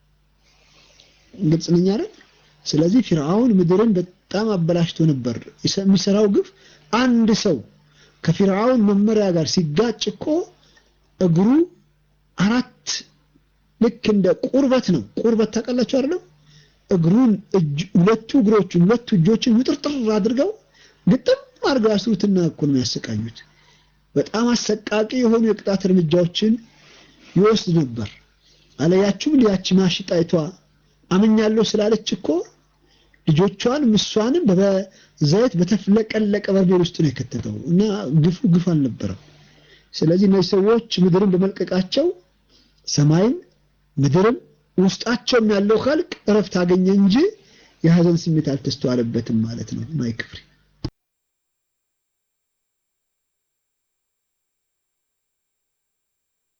ግልጽ ነኝ አይደል? ስለዚህ ፊርዓውን ምድርን በጣም አበላሽቶ ነበር። የሚሰራው ግፍ አንድ ሰው ከፊርዓውን መመሪያ ጋር ሲጋጭ እኮ እግሩ አራት ልክ እንደ ቁርበት ነው። ቁርበት ታውቃላችሁ አይደለም? እግሩን ሁለቱ እግሮቹን ሁለቱ እጆችን ውጥርጥር አድርገው ግጥም አድርገው ያስሩትና እኮ ነው የሚያሰቃዩት። በጣም አሰቃቂ የሆኑ የቅጣት እርምጃዎችን ይወስድ ነበር። አለያችሁም ሊያች ማሽጣይቷ አምኛለሁ ስላለች እኮ ልጆቿን ምሷንም በዘይት በተፍለቀለቀ በርሜል ውስጥ ነው የከተተው እና ግፉ ግፍ አልነበረም። ስለዚህ እነዚህ ሰዎች ምድርን በመልቀቃቸው ሰማይም ምድርም ውስጣቸውም ያለው ኸልቅ እረፍት አገኘ እንጂ የሀዘን ስሜት አልተስተዋለበትም ማለት ነው። ማይክፍሪ